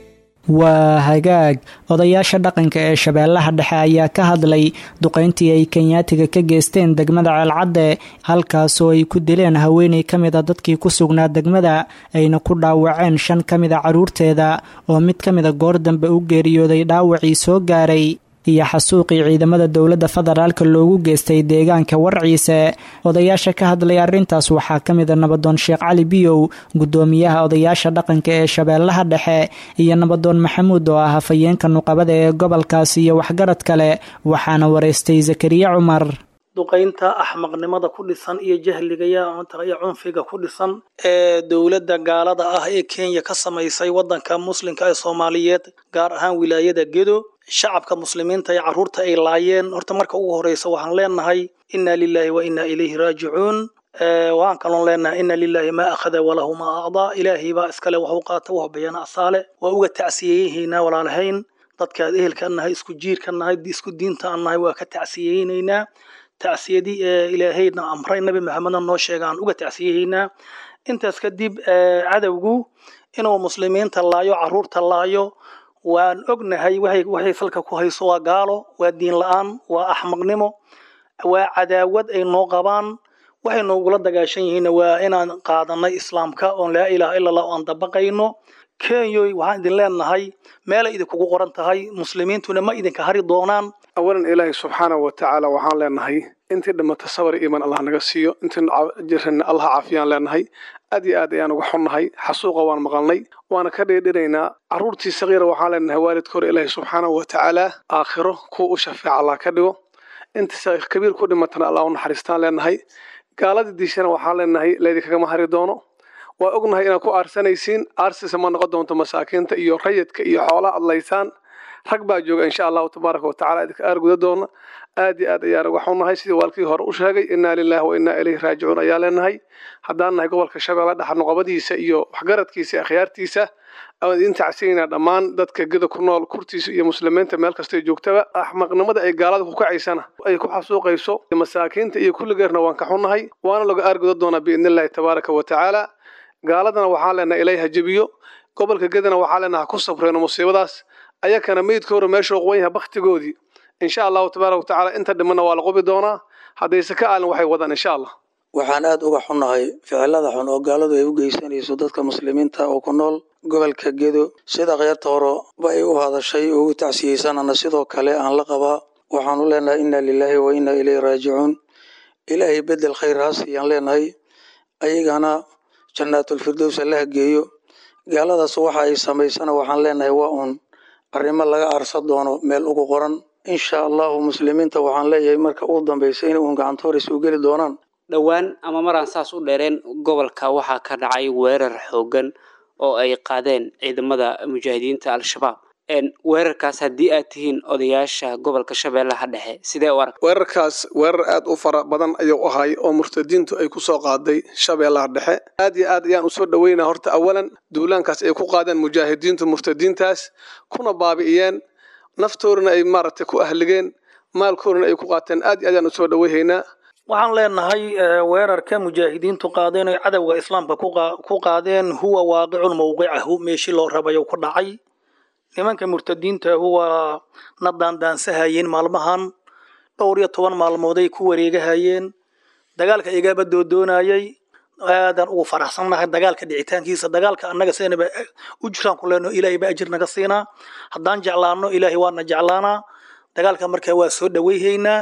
waa hagaag odayaasha dhaqanka ee shabeellaha dhexe ayaa ka hadlay duqayntii ay kenyaatiga ka geysteen degmada ceelcadde halkaasoo ay ku dileen haweeney ka mid a dadkii ku sugnaa degmada ayna ku dhaawaceen shan ka mid a carruurteeda oo mid ka mida goor dambe u geeriyooday dhaawacii soo gaaray iyo xasuuqii ciidamada dowladda federaalka loogu geystay deegaanka warciise odayaasha ka hadlay arrintaas waxaa ka mid a nabadoon sheekh cali biyow guddoomiyaha odayaasha dhaqanka ee shabeellaha dhexe iyo nabadoon maxamuud oo ah hafayeenka nuqabada ee gobolkaas iyo waxgarad kale waxaana wareystay zakariya cumar
duqaynta axmaqnimada ku dhisan iyo jahliga iyo cunfiga ku dhisan ee dowladda gaalada ah ee kenya ka samaysay waddanka muslimka ee soomaaliyeed gaar ahaan wilaayada gedo shacabka muslimiinta ee carruurta ay laayeen horta marka ugu horeysa waxaan leenahay inna lilaahi wa inna ilayhi raajicuun waxaan kaloon leenahay inna lilaahi maa akhada walahu maa acdaa ilaahay baa iskale wax u qaata wax bayana asaale waa uga tacsiyeeyahaynaa walaalahayn dadkaad ehelka nahay isku jiirka nahay isku diinta aan nahay waa ka tacsiyeynaynaa tacsiyadii ee ilaahayna amray nabi maxamedna noo sheega aan uga tacsiyahaynaa intaas kadib cadowgu inuu muslimiinta laayo carruurta laayo waan ognahay waxay salka ku hayso waa gaalo waa diin la-aan waa axmaqnimo waa cadaawad ay noo qabaan waxay noogula dagaashan yihiin waa inaan qaadanay islaamka oon laa ilaaha ila allah oan dabaqayno kenyoy waxaan idin leenahay meelay idinkugu qoran tahay muslimiintuna ma idinka hari doonaan
awalan ilaahay subxaanahu wa tacaala waxaan leenahay intii dhimata sabar iimaan allah naga siiyo intii jirana allah caafiyaan leenahay aad iyo aad ayaan uga xunnahay xasuuqa waan maqalnay waana ka dheedhinaynaa carruurtii sagiira waxaan leenahay waalidka hore ilaahay subxaanahu wa tacaala aakhiro kuwa u shafeeca allah ka dhigo intii kabiir ku dhimatana allah u naxariistaan leenahay gaaladii diishana waxaan leenahay laydikagama hari doono waa ognahay inaad ku aarsanaysiin aarsisa ma noqon doonto masaakiinta iyo rayidka iyo xoolaha adlaysaan rag baa jooga insha allahu tabaaraka wa tacala idinka aarguda doona aad iyo aad ayaan uga xunnahay sidii waalkii hore u sheegay innaa lillahi wa innaa ilayhi raajicuun ayaa leenahay haddaan nahay gobolka shabeelle dhexa noqobadiisa iyo waxgaradkiisa iyo akhyaartiisa aan idin tacsiyaynaa dhammaan dadka geda ku nool kurtiisa iyo muslimiinta meel kastay joogtaba axmaqnimada ay gaalada ku kacaysana ay ku xasuuqayso masaakiinta iyo kulligeerna waan ka xunnahay waana laga aarguda doonaa biidnillahi tabaaraka wa tacaala gaaladana waxaan leenahay ilaahi ha jebiyo gobolka gedana waxaan leenahay ha ku sabreyno musiibadaas ayakana meydkooda meesha qowan yaha baktigoodii insha allahu tabaaraka wa tacaala inta dhimana waa la qubi doonaa haddayse ka aalin waxay wadaan insha allah
waxaan aad uga xunnahay ficilada xun oo gaaladu ay u geysanayso dadka muslimiinta oo ku nool gobolka gedo sida kheyrta hore ba ay u hadashay oo u tacsiyeysanana sidoo kale aan la qabaa waxaanu leenahay inna lilaahi wa inna ilayhi raajicuun ilaahay bedel khayr ha siiyaan leenahay ayagana jannaatulfirdows allaha geeyo gaaladaas waxa ay samaysana waxaan leenahay waa uun arrimo laga aarsan doono meel ugu qoran insha allahu muslimiinta waxaan leeyahay marka ugu dambaysa inay uun gacantoores u geli doonaan
dhowaan ama maraan saas u dheereen gobolka waxaa ka dhacay weerar xooggan oo ay qaadeen ciidamada mujaahidiinta al-shabaab weerarkaas haddii aad tihiin odayaasha gobolka shabeellaha dhexe sidee u arag
weerarkaas weerar aad u fara badan ayuu ahay oo murtadiintu ay ku soo qaaday shabeellaha dhexe aad iyo aad ayaan usoo dhaweynaa horta awalan duulaankaas ay ku qaadeen mujaahidiintu murtadiintaas kuna baabi'iyeen naftoodana ay maaragtay ku ahligeen maalkoodana ay ku qaateen aad iyo aad ayaan usoo dhaweyhaynaa
waxaan leenahay weerarka mujaahidiintu qaadeen oy cadowga islaamka ku qaadeen huwa waaqicun mowqicahu meeshii loo rabayo ku dhacay nimanka murtadiinta huwa na daandaansahayeen maalmahan dhowr iyo toban maalmooday ku wareegahayeen dagaalka igaaba doodoonayay aadaan ugu faraxsannahay dagaalka dhicitaankiisa dagaalka annaga siinaba u jiraan ku leenoo ilaahay ba ajir naga siinaa haddaan jeclaano ilaahay waana jeclaanaa dagaalka markaa waa soo dhaweyhaynaa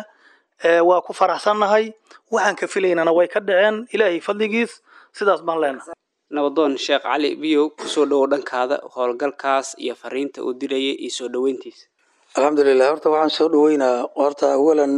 waa ku faraxsannahay waxaan ka filaynana way ka dhaceen ilaahay fadligiis sidaas baan leenahay
nabadoon sheekh cali biyow kusoo dhowow dhankaada howlgalkaas iyo fariinta uu dilayay iyo soo dhoweyntiisa
alxamdulilah horta waxaan soo dhaweynaa horta awalan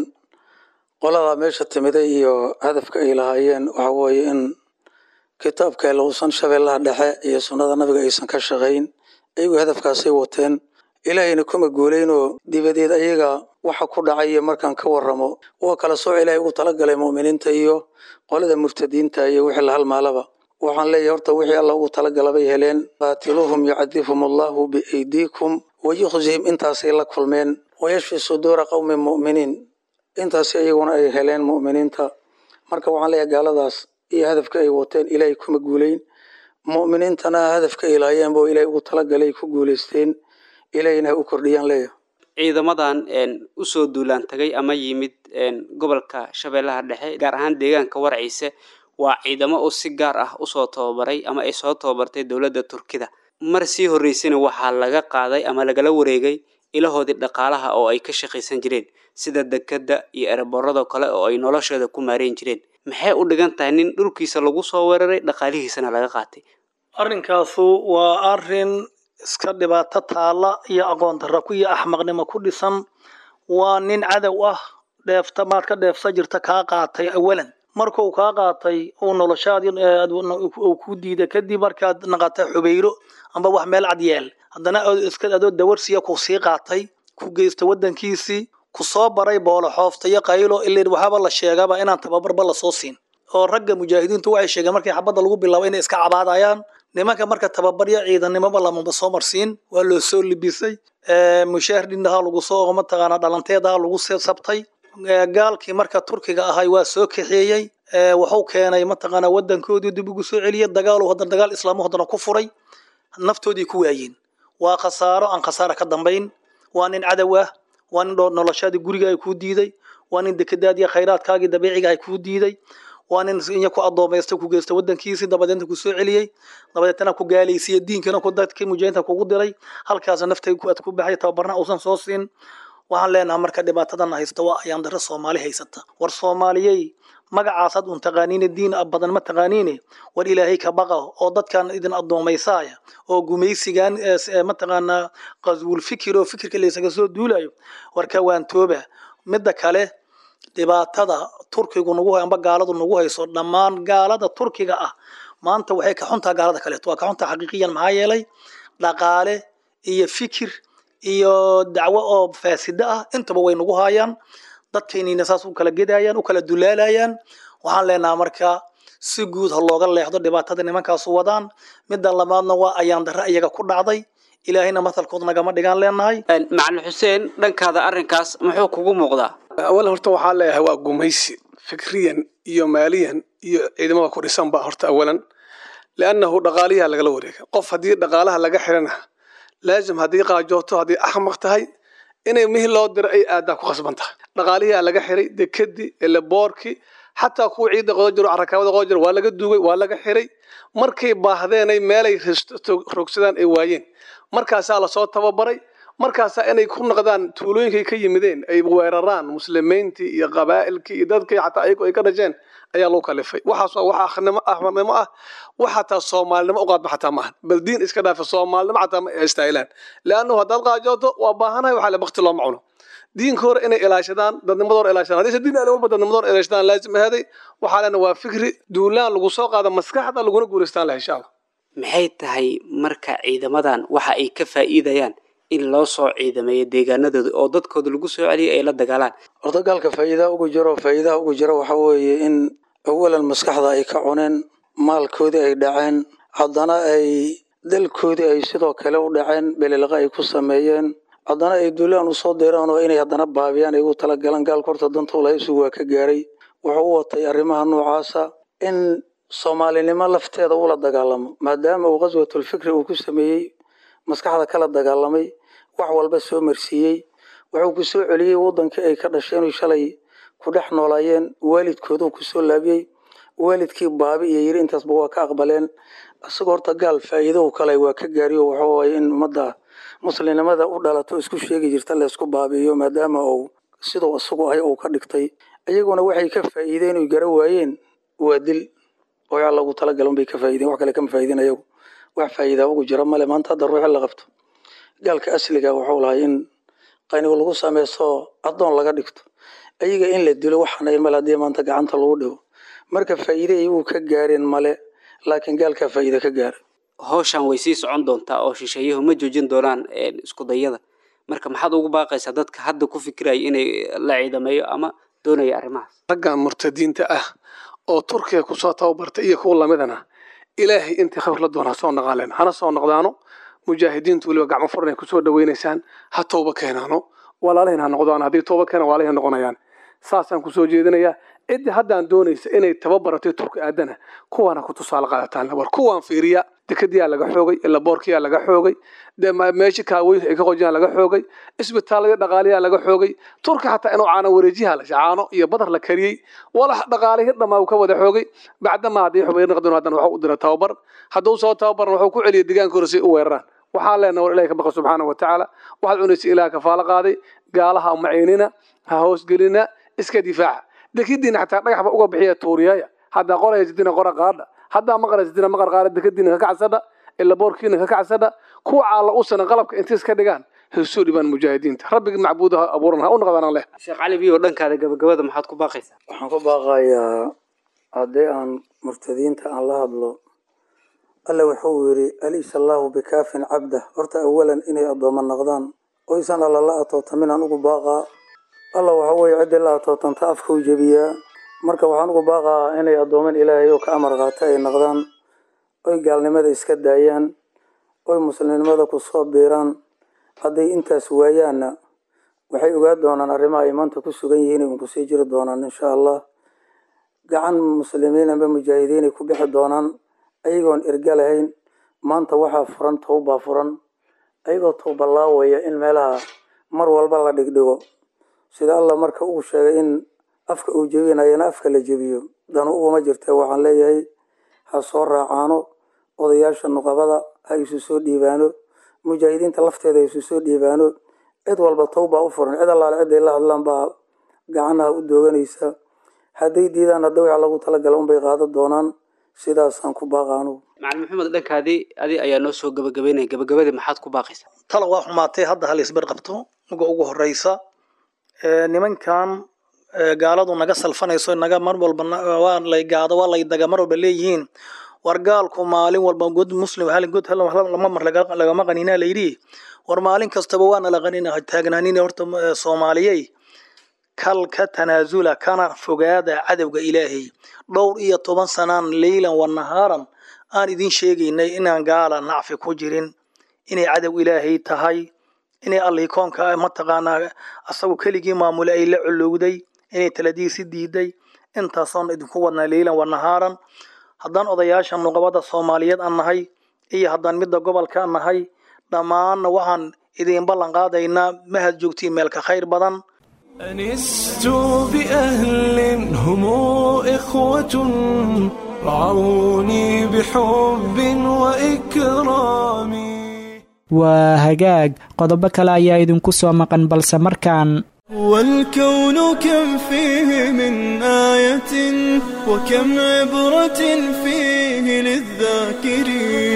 qolada meesha timiday iyo hadafka ay lahaayeen waxa weeye in kitaabka lausan shabeellaha dhexe iyo sunnada nabiga aysan ka shaqayn ayagu hadafkaasay wateen ilaahayna kuma guuleynoo dibadeed ayaga waxa ku dhacaya markaan ka waramo waa kala sooc ilaahay ugu talagalay mu'miniinta iyo qolada murtadiinta iyo wixii la halmaalaba waxaan leeyahay horta wixii alla ugu talagalabay heleen qaatiluhum yucadibhum allahu biaydiikum wayukhzihim intaasay la kulmeen wayashfi suduura qowmin mu'miniin intaasi iyaguna ay heleen mu'miniinta marka waxaan leeyahay gaaladaas iyo hadafka ay wateen ilaahay kuma guuleyn mu'miniintana hadafka ay laayeen boo ilaahay ugu talagalay ku guuleysteen ilahina ha u kordhiyaan leeyahay
ciidamadan usoo duulaan tagay ama yimid gobolka shabeellaha dhexe gaar ahaan deegaanka warciise waa ciidamo oo si gaar ah usoo tababaray ama ay soo tababartay dowladda turkida mar sii horreysana waxaa laga qaaday ama lagala wareegay ilahoodii dhaqaalaha oo ay ka shaqaysan jireen sida dekadda iyo ereborada kale oo ay noloshooda ku maareen jireen maxay u dhigan tahay nin dhulkiisa lagu soo weeraray dhaqaalihiisana laga qaatay
arrinkaasu waa arrin iska dhibaato taalla iyo aqoon darra ku iyo axmaqnimo ku dhisan waa nin cadow ah dheefta maad ka dheefsa jirta kaa qaatay awalan markuu kaa qaatay uu noloshaadii uu ku diiday kadib markaad naqatay xubayro amba wax meel cad yeel haddana iska adoo dawarsiya ku sii qaatay ku geysta waddankiisii ku soo baray boolo xoofta iyo qaylo ilaa waxaaba la sheegaba inaan tababarba lasoo siin oo ragga mujaahidiintu waxay sheegeen markii xabadda lagu bilaabo inay iska cabaadayaan nimanka marka tababaryo ciidanimoba lamaba soo marsiin waa loo soo libisay mushaahir dhindaha lagu soo mataqaanaa dhalanteedaha lagu sabtay gaalkii marka turkiga ahay waa soo kaxeeyey wuxuu keenay mataqaanaa wadankoodii dib ugu soo celiyey dagaal hadan dagaal islaamu haddana ku furay naftoodii ku waayeen waa khasaaro aan khasaara ka dambayn waa nin cadow ah waa nin noloshaadii guriga ay kuu diiday waa nin dekadaadii khayraadkaagii dabiiciga ay kuu diiday waa nin inya ku adoomaysta ku geysta wadankiisii dabadeedna ku soo celiyey dabadeetna ku gaalaysiiye diinkana ku dadkii mujaahidiinta kugu diray halkaas naftay aad ku baxay tababarna uusan soo siin waxaan leenahay marka dhibaatadan haysta waa ayaan darro soomaali haysata war soomaaliyey magacaasaad un taqaaniine diin badan ma taqaaniine war ilaahay ka baqa oo dadkan idin adoomaysaaya oo gumaysigan mataqaanaa qaswul fikir oo fikirka laysaga soo duulayo war ka waantooba midda kale dhibaatada turkigu nagu amba gaaladu nagu hayso dhammaan gaalada turkiga ah maanta waxay ka xuntaa gaalada kaleeto waa ka xuntaa xaqiiqiyan maxaa yeelay dhaqaale iyo fikir iyo dacwo oo faasida ah intaba way nagu haayaan dadkaynina saas u kala gedayaan u kala dulaalayaan waxaan leenaha marka si guud ha looga leexdo dhibaatada nimankaasu wadaan midda labaadna waa ayaan darre iyaga ku dhacday ilaahayna matalkood nagama dhigaan leenahay
macalin xuseen dhankaada arrinkaas muxuu kugu muuqdaa
awal horta waxaa leeyahay waa gumaysi fikriyan iyo maaliyan iyo ciidamada ku dhisan ba horta awalan liannahu dhaqaaliyaa lagala wareega qof haddii dhaqaalaha laga xirana laazim haddii qaajooto haddii axmaq tahay inay mihi loo diro ay aadaa ku khasban tahay dhaqaalihiyaa laga xiray dekadii eleboorkii xataa kuwa ciidda qodo jiro carakaabada qodo jiro waa laga duugay waa laga xiray markay baahdeenay meelay rogsadaan ay waayeen markaasaa lasoo tababaray markaasaa inay ku noqdaan tuulooyinkay ka yimideen ay weeraraan muslimiintii iyo qabaa'ilkii iyo dadkii xataa ayagu ay ka dhasheen ayaa lagu kalifay waxaas waa wax axmarnimo ah wax xataa soomaalinimo u qaadma xataa maahan bal diin iska dhaafa soomaalinimo xataa ma istaahilaan leannahu haddaad qaajooto waa baahanahay waxaa le bakti looma cuno diinka hore inay ilaashadaan dadnimadoor ilaashadaan haddii se diin ale walba dadnimadoor ilaashadaan laazim ahaday waxaa lena waa fikri duulaan lagu soo qaada maskaxda laguna guulaystaan laha insha allah
maxay tahay marka ciidamadan waxa ay ka faa'iidayaan in loo soo ciidameeyo deegaanadooda oo dadkooda lagu soo celiyay ay la dagaalaan
horta gaalka faa'iidaa ugu jiro faa'iidaha ugu jira waxaa weeye in awalan maskaxda ay ka cuneen maalkoodii ay dhaceen haddana ay dalkoodii ay sidoo kale u dhaceen belelaqa ay ku sameeyeen haddana ay duulaan usoo diraan oo inay haddana baabiyaan ay ugu talagalaan gaalka horta danta ulahaysigu waa ka gaaray wuxuu u watay arrimaha noocaasa in soomaalinimo lafteeda ula dagaalamo maadaama uu qaswatulfikri uu ku sameeyey maskaxda kala dagaalamay wax walba soo marsiiyey wuxuu ku soo celiyey wadankii ay ka dhasheen shalay ku dhex noolaayeen waalidkoodu ku soo laabiyey waalidkii baabi iyo yiri intaasba waa ka aqbaleen isagoo horta gaal faa'iido kale waa ka gaariyo waxa waaye in ummadda muslimnimada u dhalato isku sheegi jirta laysku baabi'iyo maadaama uu siduu isagu ahay uu ka dhigtay iyaguna waxay ka faa'iideen oy gara waayeen waa dil oo yaa lagu talagalan bay ka faa'iideen wax kale kama faa'iideen ayagu wax faa'iidaa ugu jira male maanta hadda ruuxi la qabto gaalka asliga wuxuu lahay in qaynigu lagu samaysto addoon laga dhigto ayaga in la dilo waxaan male haddii maanta gacanta lagu dhigo marka faa'iide iyagu ka gaareen male laakiin gaalkaa faa'iide ka gaaray
hawshan way sii socon doontaa oo shisheeyuhu ma joojin doonaan isku dayada marka maxaad ugu baaqaysaa dadka hadda ku fikiraya inay la ciidameeyo ama doonaya arrimahaas
raggan murtadiinta ah oo turkiga kusoo tababartay iyo kuwa lamidana ilaahay intii khayr la doona soo naqaaleen hana soo noqdaano mujaahidiintu weliba gacmo furan ay kusoo dhaweynaysaan ha tooba keenaano walaalahin ha noqdaan haddii tooba keenan walaalahin noqonayaan saasaan kusoo jeedinayaa cidda haddaan doonaysa inay tababaratay turki aadana kuwaana ku tusaale qaadataan war kuwaan fiiriya dekadiyaa laga xoogay ilaboorkiyaa laga xoogay meeshi kaaweynta ay ka qojiyaan laga xoogay isbitaaladii dhaqaaliyaa laga xoogay turki xataa inuu caano wareejiha la caano iyo badar la kariyey walax dhaqaalihii dhammaa uu ka wada xoogay bacdama haddii xubayr naqdin haddana waxuu u dira tababar hadduu soo tababarna wuxuu ku celiyay deegaanka hore si u weeraraan waxaan leenahay war ilahi ka baqa subxaana wa tacaala waxaad cunaysa ilaah kafaalo qaaday gaalaha maciynina ha hoosgelina iska difaaca dekidiina xataa dhagax ba uga bixiya tuuriyaya haddaa qoraysatina qora qaadha haddaa maqaraysatina maqar qaada dekadiina ka kacsadha ilaboorkiina ka kacsadha kuwa caala usana qalabka inta iska dhigaan hasoo dhibaan mujaahidiinta rabbiga macbuudaha abuuran ha u noqdaan leh
sheekh cali biyo dhankaada gabagabada maxaad ku baaqaysaa
waxaan ku baaqayaa haddii aan murtadiinta aan la hadlo alle wuxuu yidhi alaysa allaahu bikaafin cabdah horta awalan inay addoommo noqdaan oysan alla la atootamin aan ugu baaqaa alla waxa weeye ciddii la atootanta afkau jebiyaa marka waxaan ugu baaqaa inay addooman ilaahay oo ka amar qaata ay noqdaan oy gaalnimada iska daayaan oy muslimnimada ku soo biiraan hadday intaas waayaanna waxay ogaa doonaan arrimaha ay maanta ku sugan yihiin ay unkusii jiri doonaan insha allah gacan muslimiin amba mujaahidiin ay ku bixi doonaan ayagoon erga lahayn maanta waxaa furan towbaa furan ayagoo towba laawaya in meelaha mar walba la dhigdhigo sida allah marka uu sheegay in afka uu jebinayana afka la jebiyo danu uguma jirta waxaan leeyahay ha soo raacaano odayaasha nuqabada ha isu soo dhiibaano mujaahidiinta lafteeda ha isu soo dhiibaano cid walba towbaa u furan cid allaale ciday la hadlaan baa gacanaha u dooganaysa hadday diidaan hadda waxa lagu talagala unbay qaadan doonaan sidaasaan ku baaqaanu
macalin maxamed dhankaadii adi ayaa noo soo gabagabeynaya gabagabadii maxaad ku baaqaysaa
tala waa xumaatay hadda hal isbar qabto uga ugu horeysa nimankan gaaladu naga salfanayso naga mar walba waa lay gaado waa lay daga mar walba leeyihiin war gaalku maalin walba god muslim hal god lama mar lagama qaninaa layidhi war maalin kastaba waana la qanina taagnaanina horta soomaaliyey kal ka tanaasula kana fogaada cadowga ilaahay dhowr iyo toban sanaan leylan wa nahaaran aan idin sheegaynay inaan gaala nacfi ku jirin inay cadow ilaahay tahay inay allihii koonka mataqaanaa asagu keligii maamulay ay la colowday inay taladiisi diiday intaasoon idinku wadnaa leylan wa nahaaran haddaan odayaasha nuqabada soomaaliyeed aan nahay iyo haddaan midda gobolka aan nahay dhammaanna waxaan idin ballan qaadaynaa mahad joogtiin meelka khayr badan
أنست بأهل هم إخوة رعوني بحب وإكرام
waa hagaag qodobo kale ayaa idinku soo maqan balse markaan
والكون كم فيه من آية وكم عبرة فيه للذاكرين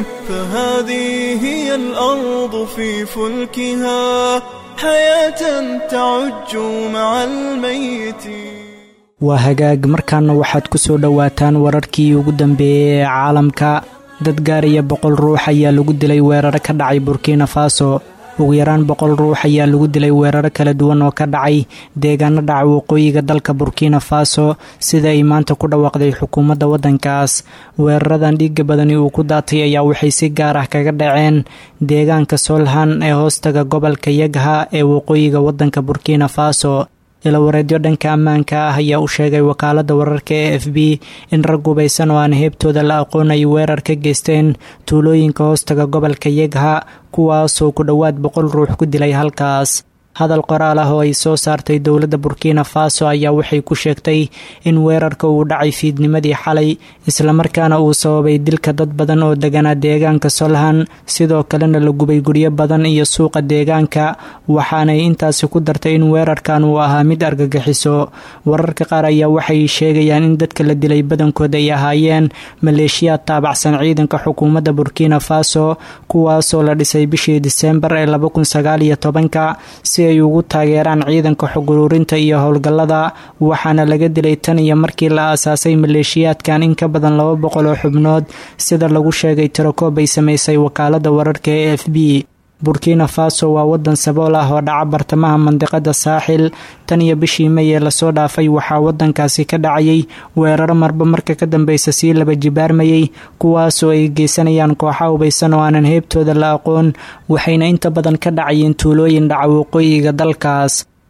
فهذه هي الأرض في فلكها حياة تعج مع الميتين
waa hagaag markaana waxaad ku soo dhowaataan wararkii ugu dambeeyey ee caalamka dad gaaraya boqol ruux ayaa lagu dilay weeraro ka dhacay burkina faso ugu yaraan boqol ruux ayaa lagu dilay weeraro kala duwan oo ka dhacay deegaano dhaca waqooyiga dalka burkina faso sida ay maanta ku dhawaaqday xukuumadda waddankaas weeraradan dhiiga badani uu ku daatay ayaa waxay si gaar ah kaga dhaceen deegaanka solhan ee hoostaga gobolka yagha ee waqooyiga waddanka burkina faso ilawareedyo dhanka ammaanka ah ayaa u sheegay wakaalada wararka ee f b in rag gubaysan oo aan heebtooda la aqoon ay weerar ka geysteen tuulooyinka hoostaga gobolka yegha kuwaasoo ku dhowaad boqol ruux ku dilay halkaas hadal qoraal ah oo ay soo saartay dowladda burkina faso ayaa waxay ku sheegtay in weerarka uu dhacay fiidnimadii xalay islamarkaana uu sababay dilka dad badan oo deganaa deegaanka solhan sidoo kalena la gubay guryo badan iyo suuqa deegaanka waxaanay intaasi ku dartay in weerarkan uu ahaa mid argagixiso wararka qaar ayaa waxay sheegayaan in dadka la dilay badankood ay ahaayeen maleeshiyaad taabacsan ciidanka xukuumadda burkina faso kuwaasoo la dhisay bishii diseembar ee labakunsagaalyotobanka si ay ugu taageeraan ciidanka xuguruurinta iyo howlgallada waxaana laga dilay tan iyo markii la aasaasay maleeshiyaadkan in ka badan laba boqol oo xubnood sida lagu sheegay tirakoob ay samaysay wakaalada wararka ee f b burkina faso waa wadan sabool ah oo dhaca bartamaha mandiqada saaxil tan iyo bishii may ee lasoo dhaafay waxaa wadankaasi ka dhacayay weeraro marba marka ka dambeysa sii laba jibaarmayay kuwaasoo ay geysanayaan kooxa hubaysan oo aanan heebtooda la aqoon waxayna inta badan ka dhacayeen tuulooyin dhaca waqooyiga dalkaas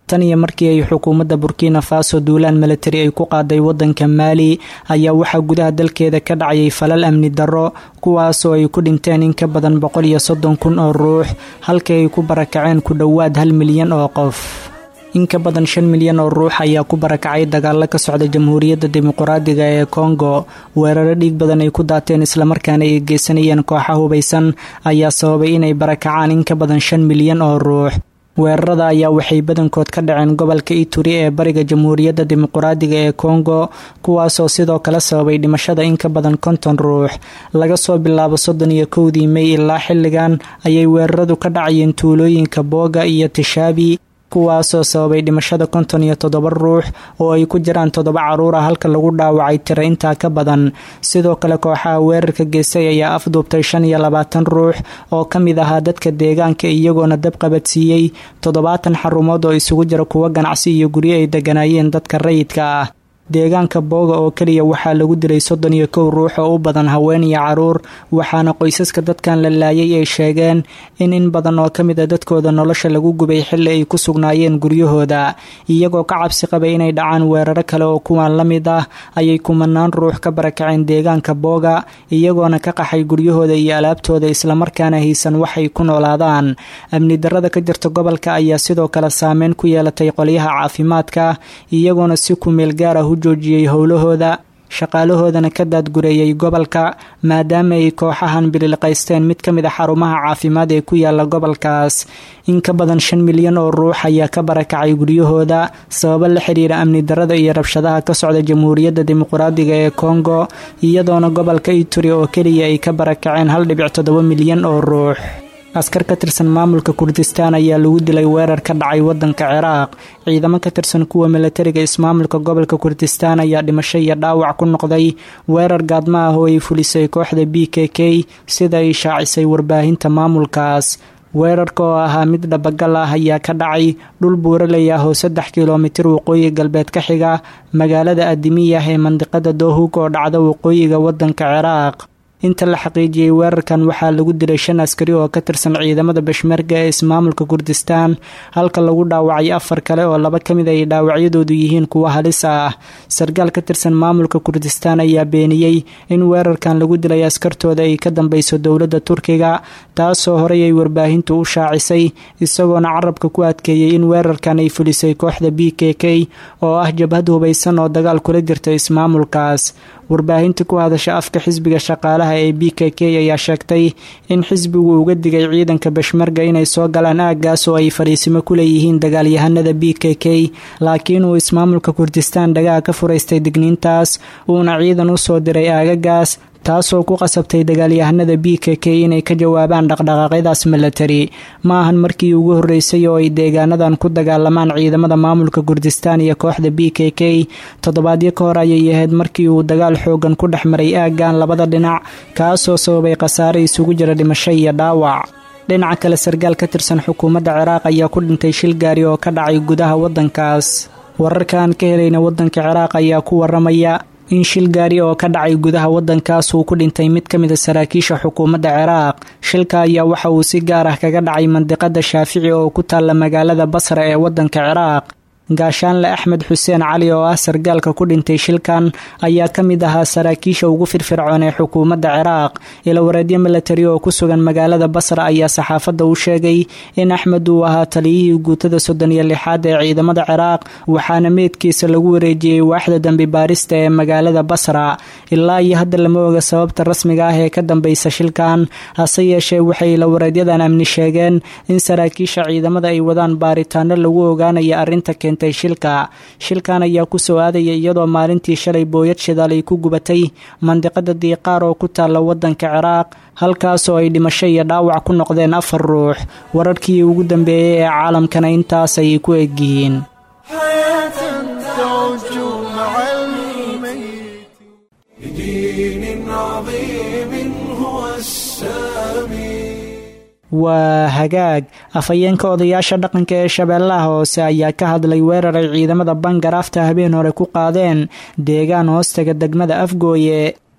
tan iyo markii ay xukuumadda burkina faso duulaan milatari ay ku qaaday waddanka maali ayaa waxaa gudaha dalkeeda ka dhacayay falal amni darro kuwaasoo ay ku dhinteen in ka badan boqol iyo soddon kun oo ruux halkii ay ku barakaceen ku dhowaad hal milyan oo qof in ka badan shan milyan oo ruux ayaa ku barakacay dagaalo ka socda jamhuuriyadda dimuquraadiga ee kongo weeraro dhiig badan ay ku daateen islamarkaana ay geysanayeen kooxa hubaysan ayaa sababay inay barakacaan in ka badan shan milyan oo ruux weerarada ayaa waxay badankood ka dhaceen gobolka ituri ee bariga jamhuuriyadda dimuquraadiga ee kongo kuwaasoo sidoo kale sababay dhimashada in ka badan konton ruux laga soo bilaabo soddon iyo kowdii mey ilaa xilligan ayay weeraradu ka dhacayeen tuulooyinka booga iyo tishaabi kuwaasoo sababay dhimashada konton iyo toddoba ruux oo ay ku jiraan toddoba caruur ah halka lagu dhaawacay tiro intaa ka badan sidoo kale kooxaha weerarka geystay ayaa afduubtay shan iyo labaatan ruux oo ka mid ahaa dadka deegaanka iyagoona dab qabadsiiyey toddobaatan xarumood oo isugu jira kuwo ganacsi iyo guryo ay deganaayeen dadka rayidka ah deegaanka booga oo keliya waxaa lagu dilay soddon iyo kow ruux oo u badan haween iyo caruur waxaana qoysaska dadkan la laayay ay sheegeen in in badan oo ka mid a dadkooda nolosha lagu gubay xilli ay ku sugnaayeen guryahooda iyagoo ka cabsi qabay inay dhacaan weeraro kale oo kuwan la mid ah ayay kumanaan ruux ka barakaceen deegaanka booga iyagoona ka qaxay guryahooda iyo alaabtooda islamarkaana haysan waxay ku noolaadaan amni darrada ka jirta gobolka ayaa sidoo kale saameyn ku yeelatay qolyaha caafimaadka iyagoona si kumeel gaar ah joojiyey howlahooda shaqaalahoodana ka daadgureeyey gobolka maadaama ay kooxahan bililqaysteen mid ka mid a xarumaha caafimaad ee ku yaala gobolkaas in ka badan shan milyan oo ruux ayaa ka barakacay guryahooda sababo la xiriira amni darrada iyo rabshadaha ka socda jamhuuriyadda dimuquraadiga ee kongo iyadoona gobolka ituri oo keliya ay ka barakaceen hal dhibic toddoba milyan oo ruux askar ka tirsan maamulka kurdistaan ayaa lagu dilay weerar ka dhacay wadanka ciraaq ciidamo ka tirsan kuwa milatariga ismaamulka gobolka kurdistaan ayaa dhimasho iyo dhaawac ku noqday weerar gaadma ah oo ay fulisay kooxda b k k sida ay shaacisay warbaahinta maamulkaas weerarka oo ahaa mid dhabagal ah ayaa ka dhacay dhul buuraley ah oo saddex kilomitir waqooyi galbeed ka xiga magaalada adimiyah ee mandiqada doohug oo dhacda waqooyiga wadanka ciraaq inta la xaqiijiyey weerarkan waxaa lagu dilay shan askari oo ka tirsan ciidamada bashmerga ee ismaamulka kurdistaan halka lagu dhaawacay afar kale oo laba ka mid ay dhaawacyadoodu yihiin kuwo halis ah sarkaal ka tirsan maamulka kurdistaan ayaa beeniyey in weerarkan lagu dilay askartooda ay ka dambeyso dowladda turkiga taasoo horey ay warbaahintu u shaacisay isagoona carabka ku adkeeyey in weerarkan ay fulisay kooxda b k k oo ah jabhad hubaysan oo dagaal kula jirta ismaamulkaas warbaahinta ku hadasha afka xisbiga shaqaalaha ee b k k ayaa sheegtay in xisbigu uga digay ciidanka bashmarga inay soo galaan aaggaas oo ay fadhiisimo ku leeyihiin dagaalyahanada b k k laakiin uu ismaamulka kurdistaan dhagaha ka furaystay digniintaas uuna ciidan u soo diray aagagaas taasoo ku qasabtay dagaalyahanada b k k inay ka jawaabaan dhaqdhaqaaqyadaas milatari ma ahan markii ugu horreysay oo ay deegaanadan ku dagaalamaan ciidamada maamulka kurdistaan iyo kooxda b k k toddobaadyo ka hor ayay ahayd markii uu dagaal xoogan ku dhex maray aaggan labada dhinac kaasoo sababay khasaare isugu jira dhimasho iyo dhaawac dhinaca kale sarkaal ka tirsan xukuumadda ciraaq ayaa ku dhintay shil gaari oo ka dhacay gudaha waddankaas wararkaan ka helayna waddanka ciraaq ayaa ku waramaya in shil gaari oo ka dhacay gudaha waddankaas uu ku dhintay mid ka mid a saraakiisha xukuumadda ciraaq shilka ayaa waxa uu si gaar ah kaga dhacay mandiqada shaafici oo ku taalla magaalada basra ee waddanka ciraaq gaashaanle axmed xuseen cali oo ah sargaalka ku dhintay shilkan ayaa ka mid ahaa saraakiisha ugu firfircoon ee xukuumadda ciraaq ilawareedyo milatari oo ku sugan magaalada basra ayaa saxaafadda u sheegay in axmed uu ahaa taliyihii guutada soddon iyo lixaad ee ciidamada ciraaq waxaana meydkiisa lagu wareejiyey waaxda dambi baarista ee magaalada basra ilaa iyo hadda lama oga sababta rasmiga ah ee ka dambeysa shilkan hase yeeshee waxay ilawareedyadan amni sheegeen in saraakiisha ciidamada ay wadaan baaritaano lagu ogaanaya arrinta shilka shilkan ayaa kusoo aadaya iyadoo maalintii shalay booyad shidaal ay ku gubatay mandiqada diiqaar oo ku taalla wadanka ciraaq halkaasoo ay dhimasho iyo dhaawac ku noqdeen afar ruux wararkii ugu dambeeyey ee caalamkana intaas ayay ku egyihiin waa hagaag afhayeenka odayaasha dhaqanka ee shabeellaha hoose ayaa ka hadlay weerar ay ciidamada bangaraafta habeen hore ku qaadeen deegaan hoostaga degmada afgooye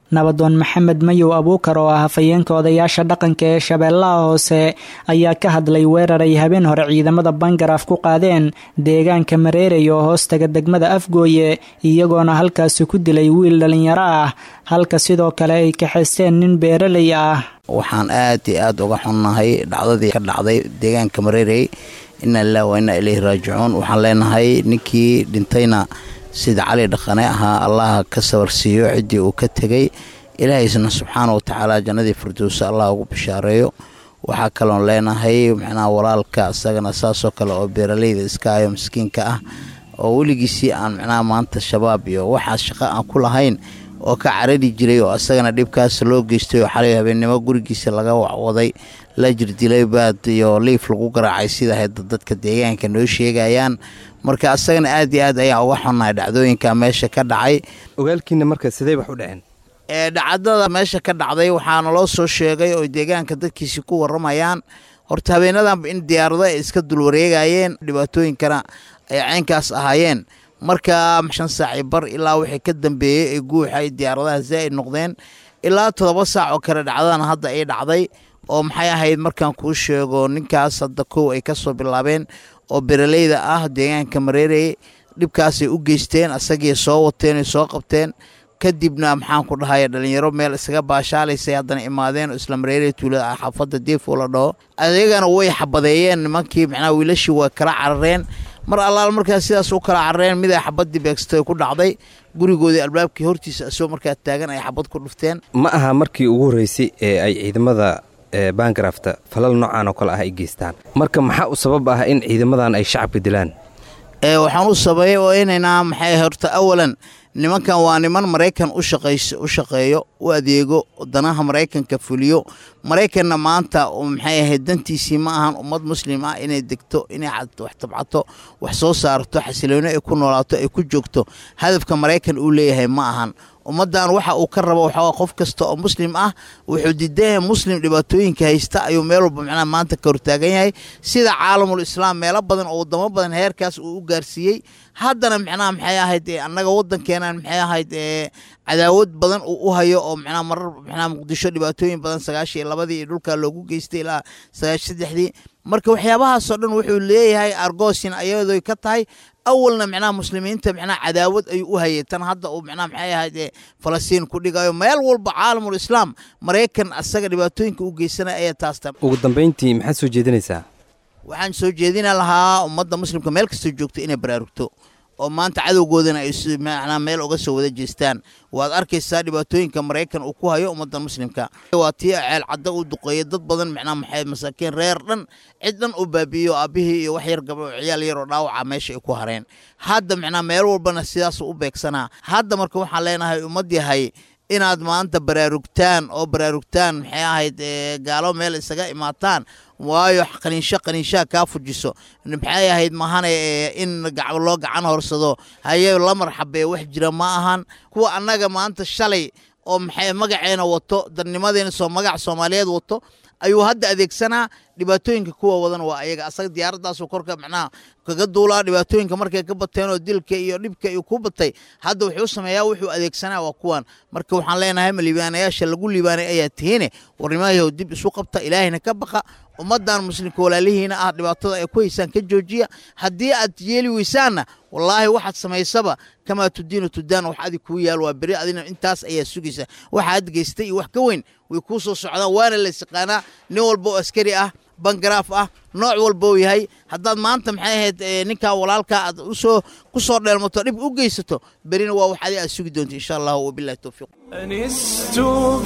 nabadoon maxamed mayow abuukar oo ah hafayeenka odayaasha dhaqanka ee shabeellaha hoose ayaa ka hadlay weerar ay habeen hore ciidamada bangaraaf ku qaadeen deegaanka mareerey oo hoostaga degmada afgooye iyagoona halkaasi ku dilay wiil dhallinyaro ah halka sidoo kale ay kaxaysteen nin beeraley ah
waxaan aad iyo aada uga xunnahay dhacdadii ka dhacday deegaanka mareerey ina lilah wa inaa ileyhi raajicuun waxaan leenahay ninkii dhintayna sida cali dhaqane ahaa allaha ka sabarsiiyo ciddii uu ka tegay ilaahaysna subxaana wa tacaala jannadii firdowsa allah ugu bishaareeyo waxaa kaloon leenahay macnaha walaalka isagana saasoo kale oo beeraleyda iska ayo miskiinka ah oo weligiisii aan macnaha maanta shabaab iyo waxaas shaqo aan ku lahayn oo ka carari jiray oo isagana dhibkaas loo geystay oo xalay habeennimo gurigiisa laga wacwaday la jirdilay baad iyo liif lagu garaacay sida hadda dadka deegaanka noo sheegayaan marka isagana aad iyo aad ayaa uga xunnahay dhacdooyinka meesha ka dhacay
ogaalkiina marka sidee wax u dhaceen
ee dhacdada meesha ka dhacday waxaana loo soo sheegay oo deegaanka dadkiisi ku waramayaan horta habeenadanba in diyaarado ay iska dulwareegayeen dhibaatooyinkana ay caynkaas ahaayeen marka shan saaci bar ilaa wixii ka dambeeyey ee guuxa ay diyaaradaha zaa'id noqdeen ilaa toddoba saac oo kale dhacdana hadda ay dhacday oo maxay ahayd markaan kuu sheego ninkaas hadda kow ay ka soo bilaabeen oo beraleyda ah deegaanka mareerey dhibkaasay u geysteen asagii soo wateen soo qabteen kadibna maxaan ku dhahay dhalinyaro meel isaga baashaalaysay haddana imaadeen oo isla mareerey tuulada ah xaafadda diifoo la dhaho ayagana way xabadeeyeen nimankii macnaha wiilashii waa kala carareen mar allaal markaa sidaas u kala carareen mid ay xabaddii beegstay ku dhacday gurigoodii albaabkii hortiisa asoo markaa taagan ay xabad ku dhufteen
ma aha markii ugu horreysay ee ay ciidamada baangarafta falal noocan oo kale ah ay geystaan marka maxaa u sabab ah in ciidamadan ay shacabka dilaan
waxaan u sabeeyey oo inaynaa maxay horta awalan nimankan waa niman maraykan u shaqeeyo u adeego danaha maraykanka fuliyo maraykanna maanta maxay ahayd dantiisii ma ahan ummad muslim ah inay degto inay wax tabcato wax soo saarto xasilooni ay ku noolaato ay ku joogto hadafka maraykan uu leeyahay ma ahan ummaddan waxa uu ka rabo waxaa qof kasta oo muslim ah wuxuu diidayahay muslim dhibaatooyinka haysta ayuu meel walba macnaha maanta ka hortaagan yahay sida caalamul islaam meelo badan oo wadamo badan heerkaas uu u gaarsiiyey haddana macnaha maxay ahayd annaga waddankeenan maxay ahayd cadaawad badan uu u hayo oo macnaha marar macnaha muqdisho dhibaatooyin badan sagaashii labadii iyo dhulka loogu geystay ilaa sagaashi saddexdii marka waxyaabahaasoo dhan wuxuu leeyahay argoosin ayadoy ka tahay awalna macnaha muslimiinta macnaha cadaawad ayuu u hayay tan hadda uu macnaha maxay ahayd falastiin ku dhigayo meel walba caalamul islaam maraykan asaga dhibaatooyinka u geysanaya ayaa taasta
ugu dambayntii maxaad soo jeedinaysaa
waxaan soo jeedina lahaa ummadda muslimka meel kastoo joogto inay baraarugto oo maanta cadowgoodana ay macnaa meel uga soo wada jeestaan waad arkaysaa dhibaatooyinka maraykan uu ku hayo ummadda muslimka waa tii ceel cadda uu duqeeyey dad badan macnaa maxay masaakiin reer dhan cid dhan uu baabi'iyo aabbihii iyo wax yar gaba ciyaal yar oo dhaawaca meesha ay ku hareen hadda macnaa meel walbana sidaasuu u beegsanaa hadda marka waxaan leenahay ummad yahay inaad maanta baraarugtaan oo baraarugtaan maxay ahayd gaalo meel isaga imaataan waayo qaniinsho qaniinshaha kaa fujiso maxay ahayd mahane in loo gacan horsado haye la marxabee wax jira ma ahan kuwa annaga maanta shalay oo maxay magaceena wato dadnimadeena soo magac soomaaliyeed wato ayuu hadda adeegsanaa dhibaatooyinka kuwa wadan waa ayaga asaga diyaaradaasu korka macnaha kaga duulaa dhibaatooyinka markay ka bateen oo dilka iyo dhibka iyo ku batay hadda wuxuu sameeyaa wuxuu adeegsanaa waa kuwan marka waxaan leenahay ma liibaanayaasha lagu liibaanay ayaa tihiine warnimayahow dib isu qabta ilaahayna ka baqa ummaddan muslimka walaalihiina ah dhibaatada ay ku haysaan ka joojiya haddii aad yeeli weysaanna wallaahi waxaad samaysaba kamaa tudiinu tudaan wax adig kuu yaal waa beri adina intaas ayaa sugaysa waxaad geystay iyo wax ka weyn way kuu soo socdaan waana la yaqaanaa nin walba oo askari ah bangaraaf ah nooc walba uu yahay haddaad maanta maxay ahayd ninkaa walaalkaa aad usoo ku soo dheelmato dhib u geysato berina waa wax adi aad sugi doonto insha allah wabillahi towfiiq
أنست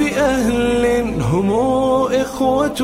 بأهل هم إخوة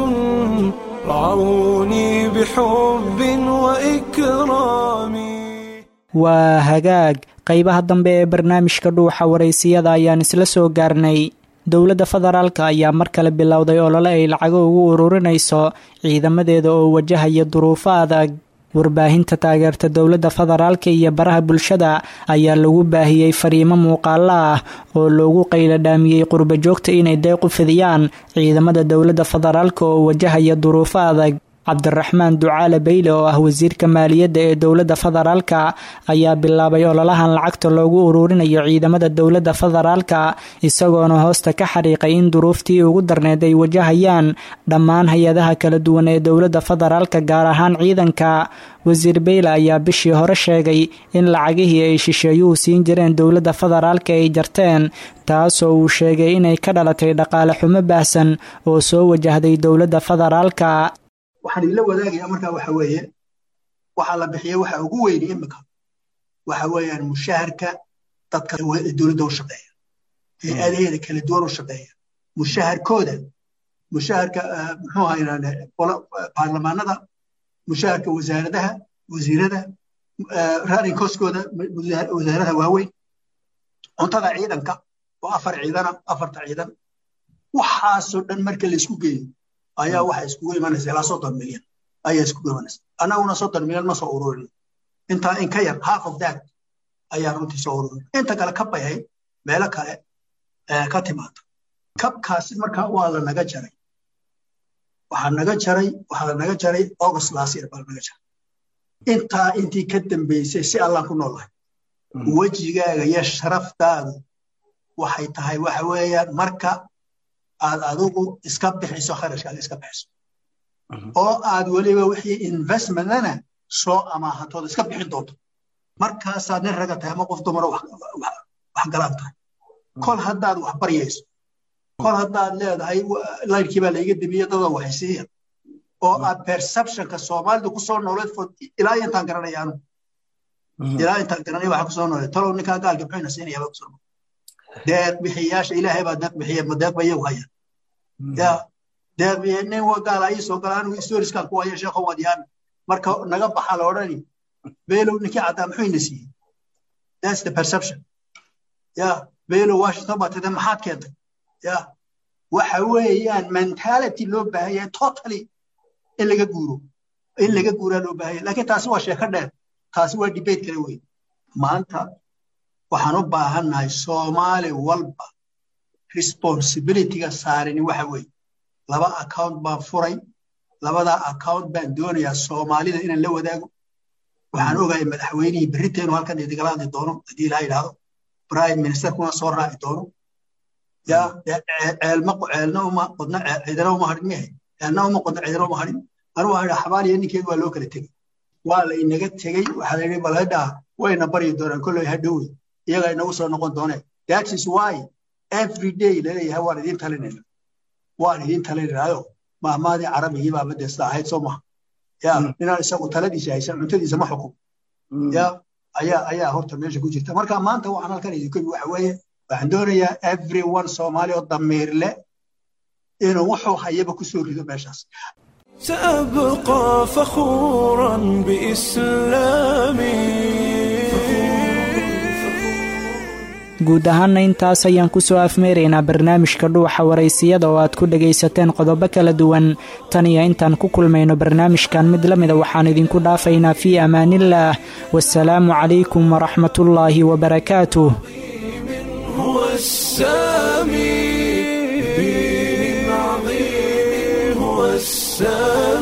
رعوني بحب وإكرام
waa hagaag qaybaha dambe ee barnaamijka dhuuxa waraysiyada ayaan isla soo gaarnay dowladda federaalka ayaa mar kale bilowday olole ay lacago ugu ururinayso ciidamadeeda oo wajahaya duruufo adag warbaahinta taageerta dowladda federaalka iyo baraha bulshada ayaa lagu baahiyey fariimo muuqaalo ah oo loogu qayladhaamiyey qurbajoogta inay deeq u fidiyaan ciidamada dowladda federaalka oo wajahaya duruufo adag cabdiraxmaan ducaale beyle oo ah wasiirka maaliyadda ee dowladda federaalka ayaa bilaabay ololahan lacagta loogu uruurinayo ciidamada dowladda federaalka isagoona hoosta ka xariiqay in duruuftii ugu darneed ay wajahayaan dhammaan hay-adaha kala duwan ee dowladda federaalka gaar ahaan ciidanka wasiir beyle ayaa bishii hore sheegay in lacagihii ay shisheeyuhu siin jireen dowladda federaalka ay jarteen taasoo uu sheegay inay ka dhalatay dhaqaale xumo baahsan oo soo wajahday dowladda federaalka
waxaan idinla wadaagayaa markaa waxa weeye waxaa la bixiyey waxa ugu weyni imika waxa weeyaan mushaharka dadka dowladda u shaqeeya ee adeegyada kala duwan u shaqeeya mushaharkooda mushaharka muxuu haynaan baarlamaanada mushaharka wasaaradaha wasiirada running coskooda wasaaradaha waaweyn cuntada ciidanka oo afar ciidana afarta ciidan waxaasoo dhan marka la isku geeyo ayaa waxa iskugu imanaysa ilaa soddon milyan ayaa iskugu imanaysa annaguna soddon milyan ma soo ururin intaa in ka yar half of that ayaa runtii soo ururin inta kale kab bay ahayd meelo kale ka timaada kabkaasi marka waa la naga jaray waxaa naga jaray waxaa la naga jaray august last year baa la naga jaray intaa intii ka dambeysay si allaan ku noolahay wejigaaga iyo sharaftaadu waxay tahay waxa weeyaan marka aad adigu iska bixiso kharashkaaga iska bixiso oo aad weliba wixii investmentana soo amaahatooda iska bixin doonto markaasaad nin raga tahay ama qof dumaro wax galaan tahay kol haddaad wax baryayso kol haddaad leedahay layrkii baa laiga demiye dadoo waxaysiiya oo aad perceptionka soomaalida kusoo nooleed ilaa intaan garanaya anu ilaa intaan garanaya waxaa kusoo nooleed talow ninkaa gaalka muxuyna siinaya baa kusoo deeq bixiyaasha ilaahay baa deeq bixiya ma deeq ba iyagu hayaan ya deeq bixiya nin wa gaala ii soo gala anigu historiskan ku haya sheekho waad yahan marka naga baxa la odhani beelow ninkii caddaa muxuu ina siiyey that's the perception ya beelow washington baa tade maxaad keentay ya waxa weeyaan mentality loo baahan yahay totally in laga guuro in laga guuraa loo baahan yahay laakiin taasi waa sheeko dheer taasi waa debate kale wey maanta waxaan u baahannahay soomaali walba responsibilityga saarani waxa weeye laba account baan furay labadaa account baan doonayaa soomaalida inaan la wadaago waxaan ogahay madaxweynihii berriteenu halkan idigala hadli doono haddii ilaa yidhaahdo prime ministerkuna soo raaci doono ya ceelma ceelna uma qodna ciidana uma hadhin miyahay ceelna uma qodna ciidana uma hadhin anu waa idhaa xabaaliya ninkeedu waa loo kala tegey waa la inaga tegey waxaa la yidhi baladhaa wayna baryi doonaan kolley hadhowey iyaga inagu soo noqon dooneen that is why every day laleeyahay waan idiin talinayna waan idiin talinaynayo mahmaadii carabigii baa badeesta ahayd soo maha ya inaan isagu taladiisa haysan cuntadiisa ma xukum ya ayaa ayaa horta meesha ku jirta marka maanta waxaan halkan idinku yimi waxa weeye waxaan doonayaa everyone soomaali oo damiirle inuu wuxuu hayaba kusoo rido meeshaas
سأبقى فخورا بإسلامي
guud ahaana intaas ayaan kusoo afmeeraynaa barnaamijka dhuuxa waraysiyada oo aad ku dhagaysateen qodobo kala duwan tan iyo intaan ku kulmayno barnaamijkan mid la mida waxaan idinku dhaafaynaa fii amaaniillaah wasalaamu calaykum waraxmatullaahi wabarakaatuh
هو السامي هو السامي